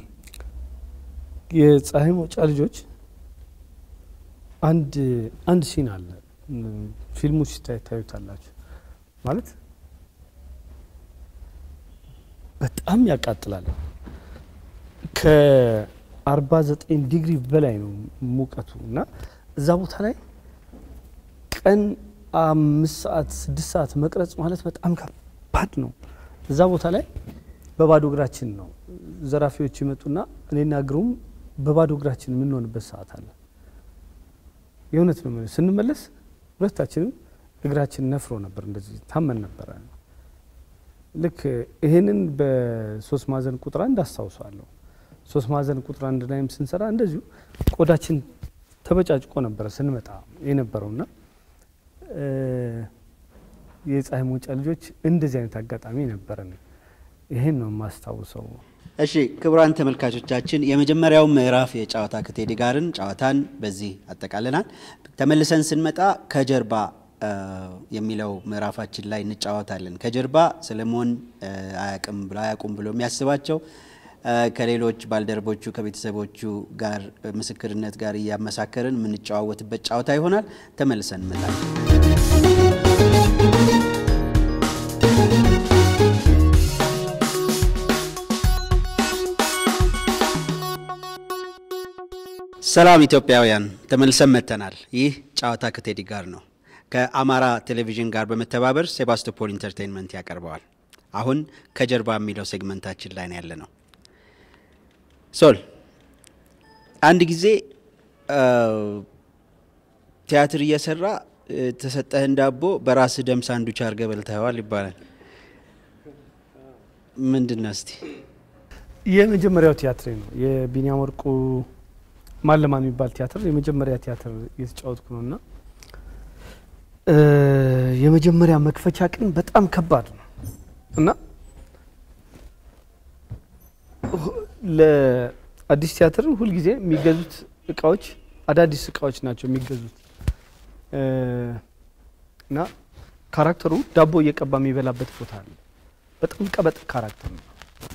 የፀሐይ መውጫ ልጆች አንድ አንድ ሲን አለ ም፣ ፊልሙ ሲታይ ታዩታላችሁ። ማለት በጣም ያቃጥላል። ከ49 ዲግሪ በላይ ነው ሙቀቱ እና እዛ ቦታ ላይ ቀን አምስት ሰዓት ስድስት ሰዓት መቅረጽ ማለት በጣም ከባድ ነው። እዛ ቦታ ላይ በባዶ እግራችን ነው ዘራፊዎች ይመጡና እኔና ግሩም በባዶ እግራችን የምንሆንበት ሰዓት አለ። የእውነት ነው የምልህ። ስንመለስ ሁለታችንም እግራችን ነፍሮ ነበር፣ እንደዚህ ታመን ነበረ። ልክ ይሄንን በሶስት ማዕዘን ቁጥር አንድ አስታውሰዋለሁ። ሶስት ማዕዘን ቁጥር አንድ ላይም ስንሰራ እንደዚሁ ቆዳችን ተበጫጭቆ ነበረ ስንመጣ የነበረውና እ፣ የፀሐይ መውጫ ልጆች እንደዚህ አይነት አጋጣሚ ነበረን። ይሄን ነው የማስታውሰው። እሺ ክቡራን ተመልካቾቻችን የመጀመሪያው ምዕራፍ የጨዋታ ከቴዲ ጋርን ጨዋታን በዚህ አጠቃለናል። ተመልሰን ስንመጣ ከጀርባ እ፣ የሚለው ምዕራፋችን ላይ እንጫወታለን። ከጀርባ ሰለሞን እ፣ አያቅም ብሎ አያውቁም ብሎ የሚያስባቸው እ፣ ከሌሎች ባልደረቦቹ ከቤተሰቦቹ ጋር እ፣ ምስክርነት ጋር እያመሳከርን የምንጨዋወትበት ጨዋታ ይሆናል። ተመልሰን እንመጣለን። ሰላም ኢትዮጵያውያን፣ ተመልሰን መጥተናል። ይህ ጨዋታ ከቴዲ ጋር ነው። ከአማራ ቴሌቪዥን ጋር በመተባበር ሴባስቶፖል ኢንተርቴንመንት ያቀርበዋል። አሁን ከጀርባ የሚለው ሴግመንታችን ላይ ነው ያለ ነው። ሶል አንድ ጊዜ ቲያትር እየሰራ የተሰጠህን ዳቦ በራስህ ደም ሳንዱች አድርገህ በልተኸዋል ይባላል። ምንድን ነው እስቲ? የመጀመሪያው ቲያትሬ ነው። የቢኒያም ወርቁ ማለማ የሚባል ቲያትር የመጀመሪያ ቲያትር እየተጫወትኩ ነው እና የመጀመሪያ መክፈቻ ቀን በጣም ከባድ ነው እና ለአዲስ ቲያትር ሁልጊዜ የሚገዙት እቃዎች አዳዲስ እቃዎች ናቸው የሚገዙት እና ካራክተሩ ዳቦ እየቀባ የሚበላበት ቦታ አለ። በጣም ቀበጥ ካራክተር ነው።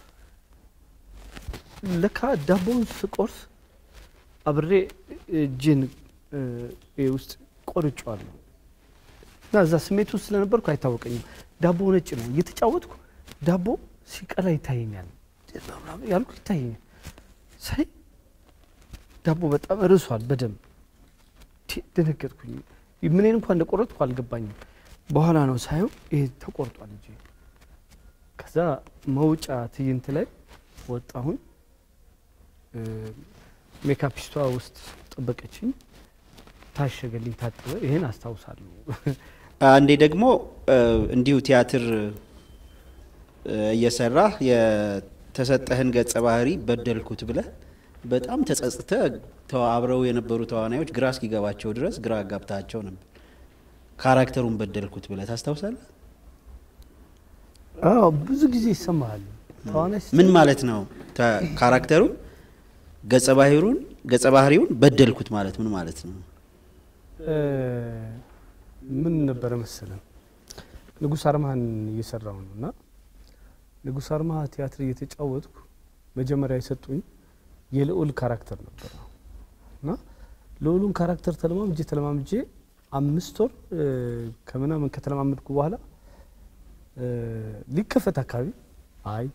ለካ ዳቦውን ስቆርስ አብሬ እጅን ውስጥ ቆርጬዋለሁ እና እዛ ስሜት ውስጥ ስለነበርኩ አይታወቀኝም። ዳቦ ነጭ ነው። እየተጫወትኩ ዳቦ ሲቀላ ይታየኛል ያልኩ ይታየኛል። ሳይ ዳቦ በጣም ርሷል በደንብ ደነገጥኩኝ። ምንን እንኳን እንደቆረጥኩ አልገባኝም። በኋላ ነው ሳየው ይሄ ተቆርጧል እጄ። ከዛ መውጫ ትዕይንት ላይ ወጣሁኝ። ሜካፒስቷ ውስጥ ጠበቀችኝ፣ ታሸገልኝ፣ ታጠበ። ይሄን አስታውሳለሁ። አንዴ ደግሞ እንዲሁ ቲያትር እየሰራህ የተሰጠህን ገጸ ባህሪ በደልኩት ብለህ በጣም ተጸጽተህ አብረው የነበሩ ተዋናዮች ግራ እስኪገባቸው ድረስ ግራ አጋብታቸው ነበር። ካራክተሩን በደልኩት ብለህ ታስታውሳለህ? አዎ ብዙ ጊዜ ይሰማሃል። ተዋናይ ምን ማለት ነው? ካራክተሩን ገጸ ባህሪውን ገጸ ባህሪውን በደልኩት ማለት ምን ማለት ነው? ምን ነበረ መሰለን ንጉሥ አርማህን እየሰራው ነው እና ንጉሥ አርማህ ቲያትር እየተጫወትኩ መጀመሪያ የሰጡኝ የልዑል ካራክተር ነበር እና ልዑሉን ካራክተር ተለማምጄ ተለማምጄ አምስት ወር ከምናምን ከተለማመድኩ በኋላ ሊከፈት አካባቢ አይ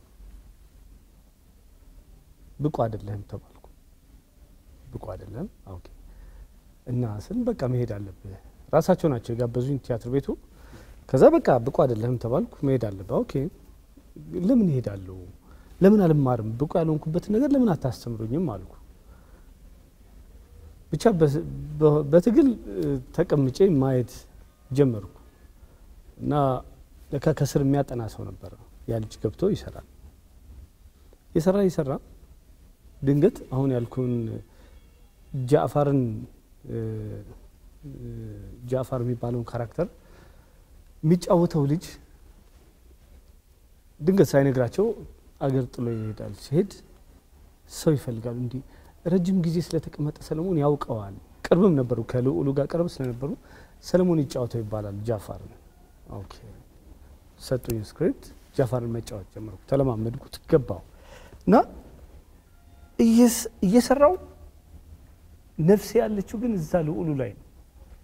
ብቁ አይደለህም ተባልኩ። ብቁ አይደለም ኦኬ። እና ስል በቃ መሄድ አለብህ ራሳቸው ናቸው የጋበዙኝ ቲያትር ቤቱ። ከዛ በቃ ብቁ አይደለህም ተባልኩ፣ መሄድ አለብህ። ኦኬ ለምን እሄዳለሁ? ለምን አልማርም? ብቁ ያልሆንኩበትን ነገር ለምን አታስተምሩኝም አልኩ። ብቻ በትግል ተቀምጬ ማየት ጀመርኩ እና ለካ ከስር የሚያጠና ሰው ነበረ። ያ ልጅ ገብቶ ይሰራል። የሰራ ይሰራ ድንገት አሁን ያልኩን ጃዕፋርን ጃዕፋር የሚባለውን ካራክተር የሚጫወተው ልጅ ድንገት ሳይነግራቸው አገር ጥሎ ይሄዳል። ሲሄድ ሰው ይፈልጋሉ። እንዲህ ረጅም ጊዜ ስለተቀመጠ ሰለሞን ያውቀዋል። ቅርብም ነበሩ፣ ከልዑሉ ጋር ቅርብ ስለነበሩ ሰለሞን ይጫወተው ይባላል ጃፋርን። ኦኬ ሰጡኝ ስክሪፕት፣ ጃፋርን መጫወት ጀመርኩ። ተለማመድኩት፣ ገባው እና እየሰራው ነፍሴ ያለችው ግን እዛ ልዑሉ ላይ ነው።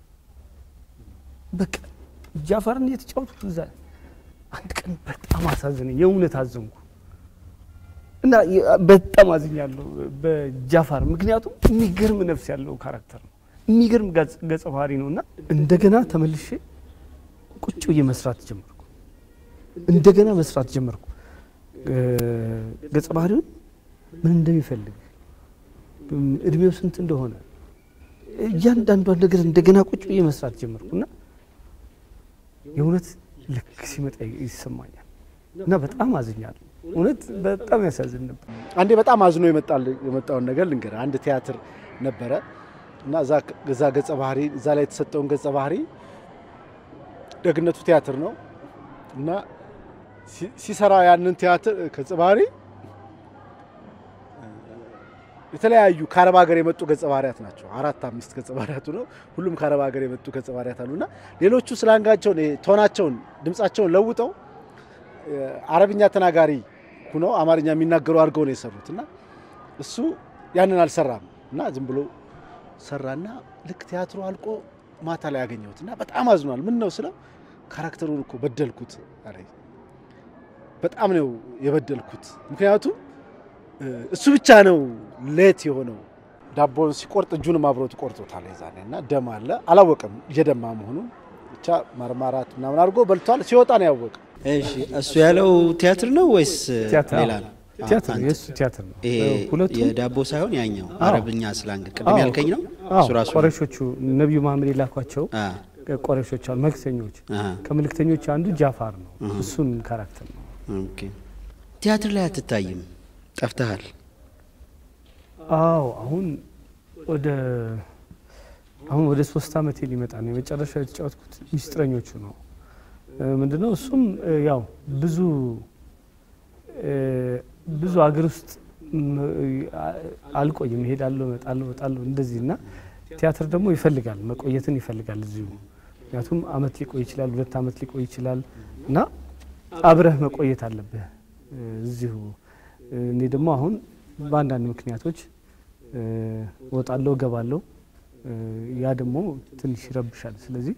በቃ ጃፋርን እየተጫወትኩት እዛ አንድ ቀን በጣም አሳዘነኝ። የእውነት አዘንኩ እና በጣም አዝኛለሁ በጃፋር ምክንያቱም የሚገርም ነፍስ ያለው ካራክተር ነው። የሚገርም ገጸ ባህሪ ነው እና እንደገና ተመልሼ ቁጭ ብዬ መስራት ጀመርኩ። እንደገና መስራት ጀመርኩ። ገጸ ባህሪውን ምን እንደሚፈልግ እድሜው ስንት እንደሆነ እያንዳንዷን ነገር እንደገና ቁጭ ብዬ መስራት ጀመርኩ እና የእውነት ልክ ሲመጣ ይሰማኛል እና በጣም አዝኛለሁ። እውነት በጣም ያሳዝን ነበር። አንዴ በጣም አዝኖ የመጣውን ነገር ልንገር። አንድ ቲያትር ነበረ እና እዛ ገጸ ባህሪ እዛ ላይ የተሰጠውን ገጸ ባህሪ ደግነቱ ቲያትር ነው እና ሲሰራ ያንን ቲያትር ገጸ ባህሪ የተለያዩ ከአረብ ሀገር የመጡ ገጸ ባህሪያት ናቸው። አራት አምስት ገጸ ባህሪያቱ ነው። ሁሉም ከአረብ ሀገር የመጡ ገጸ ባህሪያት አሉና ሌሎቹ ስላንጋቸውን ቶናቸውን፣ ድምጻቸውን ለውጠው አረብኛ ተናጋሪ ሁነው አማርኛ የሚናገሩ አድርገው ነው የሰሩት እና እሱ ያንን አልሰራም እና ዝም ብሎ ሰራና ልክ ቲያትሩ አልቆ ማታ ላይ ያገኘሁት እና በጣም አዝኗል። ምን ነው ስለው ካራክተሩን እኮ በደልኩት አለኝ። በጣም ነው የበደልኩት። ምክንያቱም እሱ ብቻ ነው ሌት የሆነው ዳቦን ሲቆርጥ እጁንም አብሮት ቆርጦታል የዛኔ እና ደም አለ አላወቅም እየደማ መሆኑን ብቻ ማርማራት ምናምን አድርጎ በልቷል። ሲወጣ ነው ያወቀ። እሺ እሱ ያለው ቲያትር ነው ወይስ ቲያትር ሌላ ነው? ቲያትር አንተ- የእሱ ቲያትር ነው። ይሄ ሁለቱም የዳቦ ሳይሆን ያኛው አረብኛ ስላንግ ቅድም አዎ፣ ያልከኝ ነው አዎ፣ እሱ ራሱ ነው? ቆረሾቹ ነቢዩ መሐመድ የላኳቸው አ፣ ቆረሾች አሉ፣ መልክተኞች። አ፣ ከመልክተኞች አንዱ ጃፋር ነው። እሱን ካራክተር ነው። ኦኬ። ቲያትር ላይ አትታይም፣ ጠፍተሃል። አዎ አሁን ወደ አሁን ወደ ሶስት አመቴ ሊመጣ ነው። የመጨረሻ የተጫወትኩት ሚስጥረኞቹ ነው። እ፣ ምንድነው እሱም እ፣ ያው ብዙ እ፣ ብዙ አገር ውስጥ ም- አ- አልቆይም፣ እሄዳለሁ፣ እመጣለሁ፣ እመጣለሁ እንደዚህ እና ቲያትር ደግሞ ይፈልጋል መቆየትን ይፈልጋል እዚሁ። ምክንያቱም አመት ሊቆይ ይችላል፣ ሁለት አመት ሊቆይ ይችላል እና አብረህ መቆየት አለብህ እ፣ እዚሁ። እ፣ እኔ ደግሞ አሁን በአንዳንድ ምክንያቶች እ፣ እወጣለሁ፣ እገባለሁ። እ፣ ያ ደግሞ ትንሽ ይረብሻል። ስለዚህ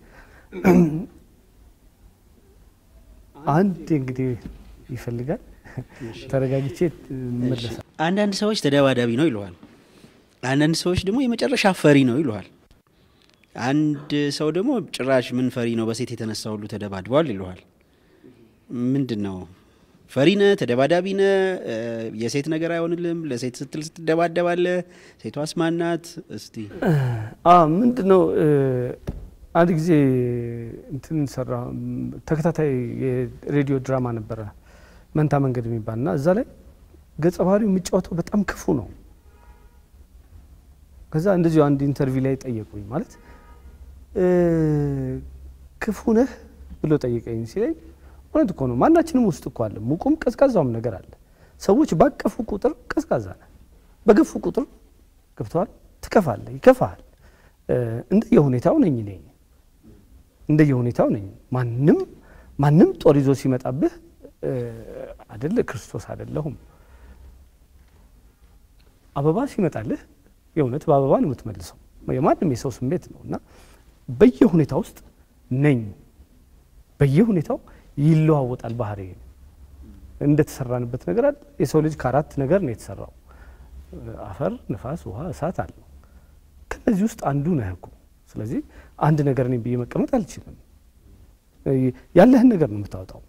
አንድ እንግዲህ ይፈልጋል ተረጋግቼ መለሳል። አንዳንድ ሰዎች ተደባዳቢ ነው ይለዋል፣ አንዳንድ ሰዎች ደግሞ የመጨረሻ ፈሪ ነው ይለዋል። አንድ ሰው ደግሞ ጭራሽ ምን ፈሪ ነው በሴት የተነሳ ሁሉ ተደባድቧል ይለዋል። ምንድን ነው ፈሪ ነህ? ተደባዳቢ ነህ? እ፣ የሴት ነገር አይሆንልም? ለሴት ስትል ስትደባደባለህ? ሴቷስ ማናት? እስቲ ምንድን ነው አንድ ጊዜ እንትን ሰራ ም፣ ተከታታይ የሬዲዮ ድራማ ነበረ መንታ መንገድ የሚባል እና እዛ ላይ ገጸ ባህሪው የሚጫወተው በጣም ክፉ ነው። ከዛ እንደዚሁ አንድ ኢንተርቪው ላይ ጠየቁኝ ማለት እ፣ ክፉ ነህ ብሎ ጠየቀኝ ሲለኝ እውነት እኮ ነው ማናችንም ውስጥ እኮ አለ ሙቁም ቀዝቃዛውም ነገር አለ ሰዎች ባቀፉ ቁጥር ቀዝቃዛ ነህ በገፉ ቁጥር ገብተዋል ትከፋለህ ይከፋሃል እ፣ እንደየሁኔታው ነኝ እኔ እንደየሁኔታው ነኝ ማንም ማንም ጦር ይዞ ሲመጣብህ እ፣ አደለ ክርስቶስ አይደለሁም አበባ ሲመጣልህ የእውነት በአበባ ነው የምትመልሰው የማንም የሰው ስሜት ነው እና በየሁኔታ ውስጥ ነኝ በየሁኔታው ይለዋወጣል ባህሪ እንደተሰራንበት ነገር አለ የሰው ልጅ ከአራት ነገር ነው የተሰራው አፈር ንፋስ ውሃ እሳት አለው ከነዚህ ውስጥ አንዱ ነህ እኮ ስለዚህ አንድ ነገር ነኝ ብዬ መቀመጥ አልችልም እ፣ ያለህን ነገር ነው የምታወጣው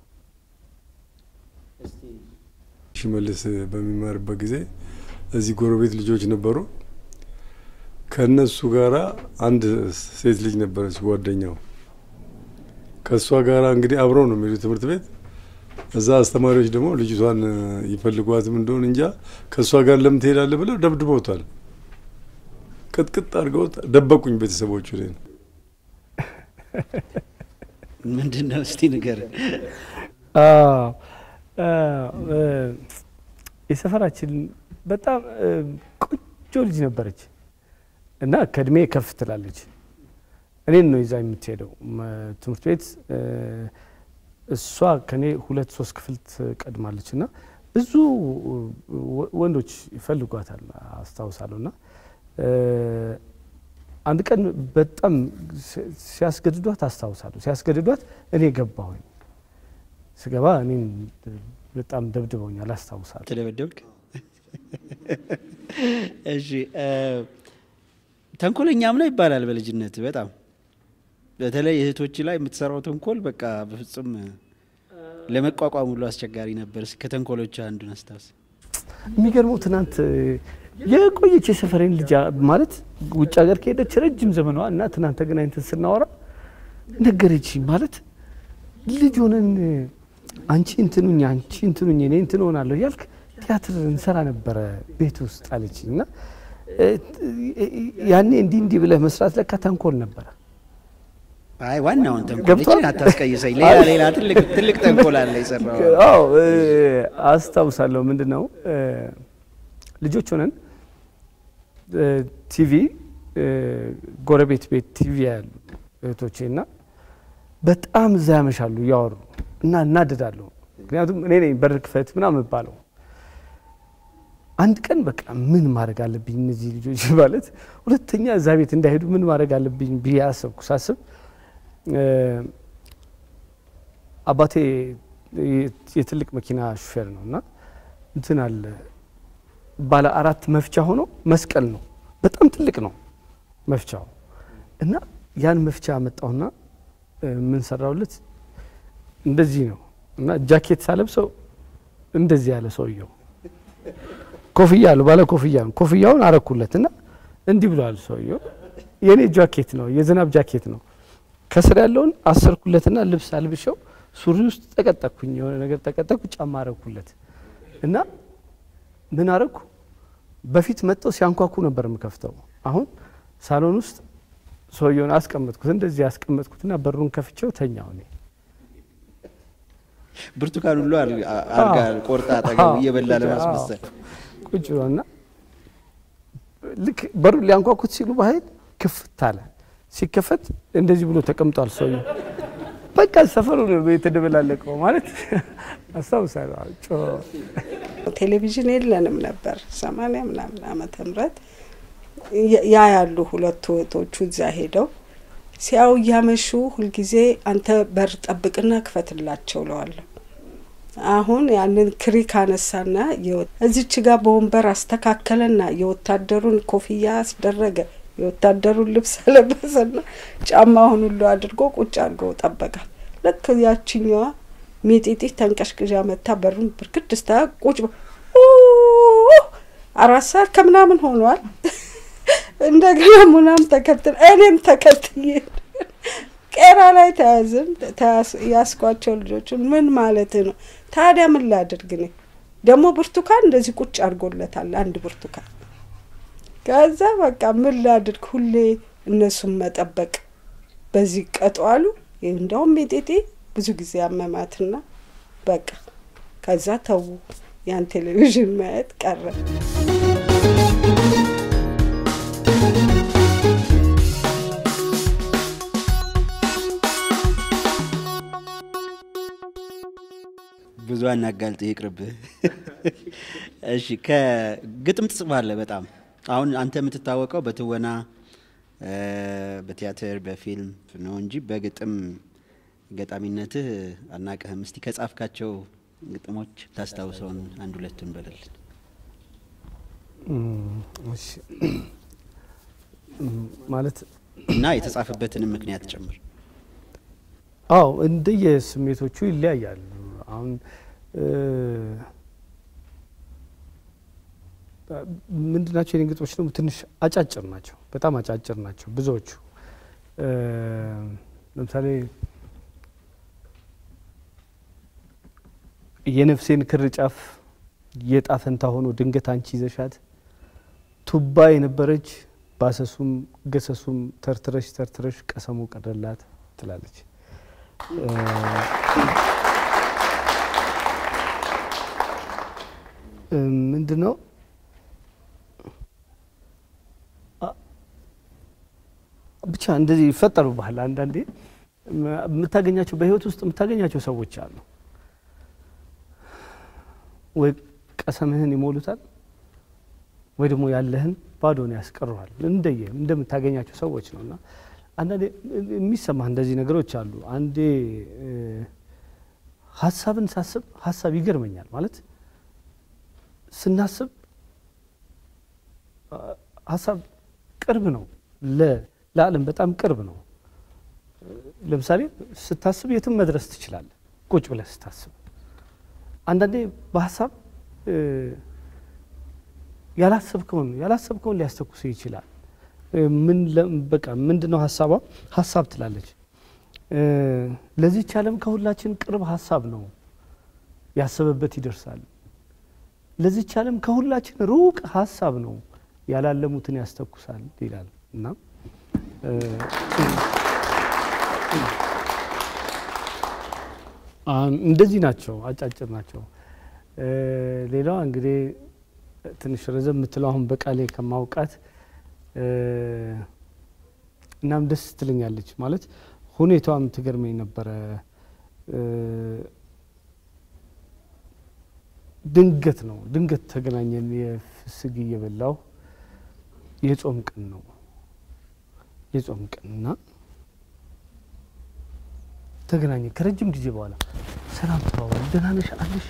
ሽመልስ በሚማርበት ጊዜ እዚህ ጎረቤት ልጆች ነበሩ። ከእነሱ ጋራ አንድ ሴት ልጅ ነበረች ጓደኛው። ከእሷ ጋራ እንግዲህ አብረው ነው የሚሄዱ ትምህርት ቤት። እዛ አስተማሪዎች ደግሞ ልጅቷን ይፈልጓትም እንደሆን እንጃ ከእሷ ጋር ለምን ትሄዳለህ ብለው ደብድበውታል። ቅጥቅጥ አድርገውት ደበቁኝ ቤተሰቦቹ እኔን። ምንድን ነው እስቲ ንገር። አዎ፣ እ፣ የሰፈራችን በጣም እ፣ ቆንጆ ልጅ ነበረች እና ከእድሜ ከፍ ትላለች። እኔን ነው ይዛ የምትሄደው መ- ትምህርት ቤት እ፣ እሷ ከኔ ሁለት ሶስት ክፍል ትቀድማለች እና ብዙ ወ- ወንዶች ይፈልጓታል አስታውሳለሁ። እና እ፣ አንድ ቀን በጣም ሲ- ሲያስገድዷት አስታውሳለሁ። ሲያስገድዷት እኔ ገባሁኝ። ስገባ እኔን በጣም ደብድበውኛል አስታውሳለሁ። ተደበደብክ? እሺ እ፣ ተንኮለኛም ነው ይባላል በልጅነት በጣም በተለይ እህቶች ላይ የምትሰራው ተንኮል በቃ በፍጹም ለመቋቋም ሁሉ አስቸጋሪ ነበር። እስኪ ከተንኮሎች አንዱን አስታውስ። የሚገርመው ትናንት የቆየች የሰፈሬን ልጅ ማለት ውጭ ሀገር ከሄደች ረጅም ዘመኗ እና ትናንት ተገናኝተን ስናወራ ነገረች ማለት ልጅ ሆነን አንቺ እንትኑኝ አንቺ እንትኑኝ እኔ እንትን ሆናለሁ እያልክ ቲያትር እንሰራ ነበረ ቤት ውስጥ አለች እና እ፣ ያኔ እንዲህ እንዲህ ብለህ መስራት ለካ ተንኮል ነበረ። አይ ዋናውን ተንኮል ገብቶሃል? ይችን አታስቀይሰኝ። ሌላ ሌላ ትልቅ ትልቅ ተንኮል አለ የሰራው። አዎ እ፣ አስታውሳለሁ። ምንድን ነው እ፣ ልጆች ሆነን እ፣ ቲቪ እ፣ ጎረቤት ቤት ቲቪ ያሉ እህቶቼ እና በጣም እዛ ያመሻሉ እያወሩ እና እናደዳለሁ። ምክንያቱም እኔ ነኝ በር ክፈት ምናምን የምባለው። አንድ ቀን በቃ ምን ማድረግ አለብኝ እነዚህ ልጆች ማለት ሁለተኛ እዛ ቤት እንዳይሄዱ ምን ማድረግ አለብኝ ብዬ አሰብኩ። ሳስብ እ፣ አባቴ የ- የትልቅ መኪና ሹፌር ነው እና እንትን አለ ባለ አራት መፍቻ ሆኖ መስቀል ነው። በጣም በጣም ትልቅ ነው መፍቻው እና ያን መፍቻ አመጣውና እ፣ ምን ሰራውለት እንደዚህ ነው እና ጃኬት ሳለብሰው እንደዚህ ያለ ሰውየው ኮፍያ አለው ባለ ኮፍያ ነው። ኮፍያውን አረኩለት እና እንዲህ ብለዋል ሰውየው። የኔ ጃኬት ነው የዝናብ ጃኬት ነው። ከስር ያለውን አሰርኩለትና ልብስ አልብሸው ሱሪ ውስጥ ጠቀጠቅኩኝ፣ የሆነ ነገር ጠቀጠቅኩ፣ ጫማ አረኩለት እና ምን አረኩ? በፊት መጥተው ሲያንኳኩ ነበር የምከፍተው። አሁን ሳሎን ውስጥ ሰውየውን አስቀመጥኩት፣ እንደዚህ አስቀመጥኩትና በሩን ከፍቼው ተኛው እኔ ብርቱካን ሁሉ አር- አርጋ ቆርጣ አጠገቡ አዎ፣ እየበላ ቁጭ- ለማስመሰል ቁጭ ብሎ እና ልክ በሩ ሊያንኳኩት ሲሉ በኃይል ክፍት አለ። ሲከፈት እንደዚህ ብሎ ተቀምጧል ሰውዬው። በቃ ሰፈሩ ነው የተደበላለቀው ማለት አስታውሳለሁ። አዎ፣ ጮ ቴሌቪዥን የለንም ነበር ሰማንያ ምናምን ዓመተ ምህረት ያ- ያ ያሉ ሁለቱ እህቶቹ እዛ ሄደው ሲያው እያመሹ ሁልጊዜ አንተ በር ጠብቅና ክፈትላቸው ለዋለሁ። አሁን ያንን ክሪክ አነሳና የወ- እዚች ጋር በወንበር አስተካከለና የወታደሩን ኮፍያ አስደረገ፣ የወታደሩን ልብስ አለበሰና ጫማውን ሁሉ አድርጎ ቁጭ አድርጎ ጠበቃት። ልክ ያችኛዋ ሚጢጢ ተንቀሽቅዣ መታ በሩን ብርክድ ስታ ቁጭ በ- ኡ አራት ሰዓት ከምናምን ሆኗል። እንደገና ሙናም ተከትል እኔም ተከትዬ ቄራ ላይ ተያዝን። ተያስ- ያስኳቸው ልጆችን ምን ማለት ነው ታዲያ ምን ላድርግ እኔ ደግሞ ብርቱካን እንደዚህ ቁጭ አድርጎለታል አንድ ብርቱካን። ከዛ በቃ ምን ላድርግ ሁሌ እነሱን መጠበቅ በዚህ ቀጠዋሉ። እንደውም ሜጤጤ ብዙ ጊዜ አመማትና በቃ ከዛ ተዉ ያን ቴሌቪዥን ማየት ቀረ። ብዙ አናጋልጥ ይቅርብህ። እሺ ከግጥም ትጽፋለህ በጣም አሁን አንተ የምትታወቀው በትወና እ፣ በቲያትር በፊልም ነው እንጂ በግጥም ገጣሚነትህ አናቅህም። እስቲ ከጻፍካቸው ግጥሞች ታስታውሰውን አንድ ሁለቱን በለልን። እሺ ማለት እና የተጻፈበትንም ምክንያት ጨምር። አዎ እንደየ ስሜቶቹ ይለያያሉ። አሁን እ፣ ምንድን ናቸው የኔ ግጥሞች ደግሞ ትንሽ አጫጭር ናቸው፣ በጣም አጫጭር ናቸው ብዙዎቹ። እ፣ ለምሳሌ የነፍሴን ክር ጫፍ የጣፈንታ ሆኖ ድንገት አንቺ ይዘሻት ቱባ የነበረች ባሰሱም ገሰሱም ተርትረሽ ተርትረሽ ቀሰሙ ቀረላት ትላለች። ምንድን ነው አ- ብቻ እንደዚህ ይፈጠሩብሃል። አንዳንዴ ም- የምታገኛቸው በህይወት ውስጥ የምታገኛቸው ሰዎች አሉ። ወይ ቀሰምህን ይሞሉታል ወይ ደግሞ ያለህን ባዶን ያስቀሩሃል። እንደየ እንደምታገኛቸው ሰዎች ነው እና አንዳንዴ የሚሰማህ እንደዚህ ነገሮች አሉ። አንዴ እ፣ ሀሳብን ሳስብ ሀሳብ ይገርመኛል ማለት ስናስብ አ፣ ሀሳብ ቅርብ ነው ለ- ለዓለም በጣም ቅርብ ነው። ለምሳሌ ስታስብ የትም መድረስ ትችላለህ፣ ቁጭ ብለህ ስታስብ። አንዳንዴ በሀሳብ እ፣ ያላሰብከውን ያላሰብከውን ሊያስተኩስ ይችላል። እ፣ ምን ለ- በቃ ምንድን ነው ሀሳቧ? ሀሳብ ትላለች። እ፣ ለዚህች ዓለም ከሁላችን ቅርብ ሀሳብ ነው፣ ያሰበበት ይደርሳል። ለዚህች ዓለም ከሁላችን ሩቅ ሀሳብ ነው፣ ያላለሙትን ያስተኩሳል ይላል እና እ፣ አሁን እንደዚህ ናቸው፣ አጫጭር ናቸው። እ፣ ሌላዋ እንግዲህ ትንሽ ረዘም የምትለው አሁን በቃሌ ከማውቃት እ፣ እናም ደስ ትለኛለች ማለት ሁኔታዋም ትገርመኝ ነበረ። እ፣ ድንገት ነው ድንገት ተገናኘን። የፍስግ እየበላው የጾም ቀን ነው የጾም ቀን እና ተገናኘን ከረጅም ጊዜ በኋላ ሰላም ተባባል። ደህና ነሽ አለሽ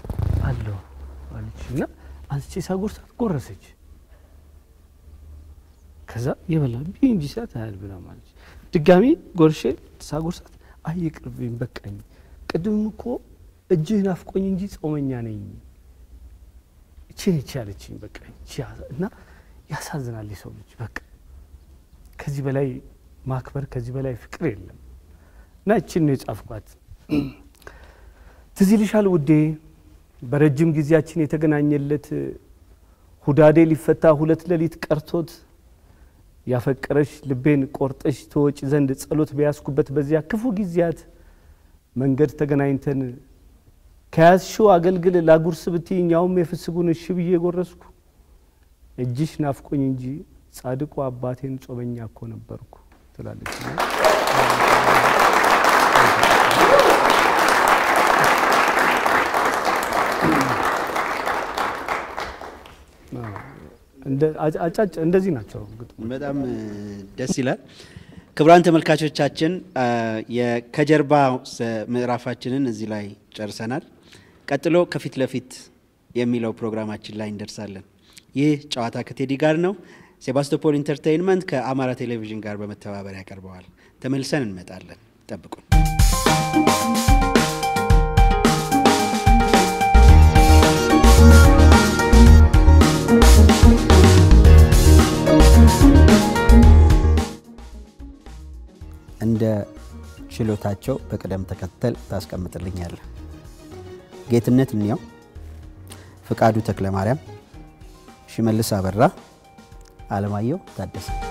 አለሁ አለች እና አንስቼ ሳጎርሳት ጎረሰች። ከዛ የበላ ቢ እንጂ ሲላት አያል ብላ ማለች። ድጋሚ ጎርሼ ሳጎርሳት አይ ይቅርብኝ በቃኝ፣ ቅድም እኮ እጅህ ናፍቆኝ እንጂ ጾመኛ ነኝ እቺ ነች ያለችኝ። በቃ እቺ ያዛ- እና ያሳዝናል የሰው ልጅ በቃ ከዚህ በላይ ማክበር ከዚህ በላይ ፍቅር የለም። እና እችን ነው የጻፍኳት። ትዝ ይልሻል ውዴ በረጅም ጊዜያችን የተገናኘለት ሁዳዴ ሊፈታ ሁለት ሌሊት ቀርቶት ያፈቀረሽ ልቤን ቆርጠሽ ተወጪ ዘንድ ጸሎት በያዝኩበት በዚያ ክፉ ጊዜያት መንገድ ተገናኝተን ከያዝሽው አገልግል ላጉርስ ብትይኝ ያውም የፍስጉን እሺ ብዬ ጎረስኩ። እጅሽ ናፍቆኝ እንጂ ጻድቁ አባቴን ጾመኛ እኮ ነበርኩ ትላለች። እንደ- አጫጭ እንደዚህ ናቸው ግጥሞች። በጣም እ, ደስ ይላል። ክቡራን ተመልካቾቻችን አ, የ- ከጀርባ ስ- ምዕራፋችንን እዚህ ላይ ጨርሰናል። ቀጥሎ ከፊት ለፊት የሚለው ፕሮግራማችን ላይ እንደርሳለን። ይህ ጨዋታ ከቴዲ ጋር ነው። ሴባስቶፖል ኢንተርቴይንመንት ከአማራ ቴሌቪዥን ጋር በመተባበር ያቀርበዋል። ተመልሰን እንመጣለን። ጠብቁን። እንደ ችሎታቸው በቅደም ተከተል ታስቀምጥልኛለህ። ጌትነት እንየው፣ ፍቃዱ ተክለ ማርያም፣ ሽመልስ አበራ፣ አለማየሁ ታደሰ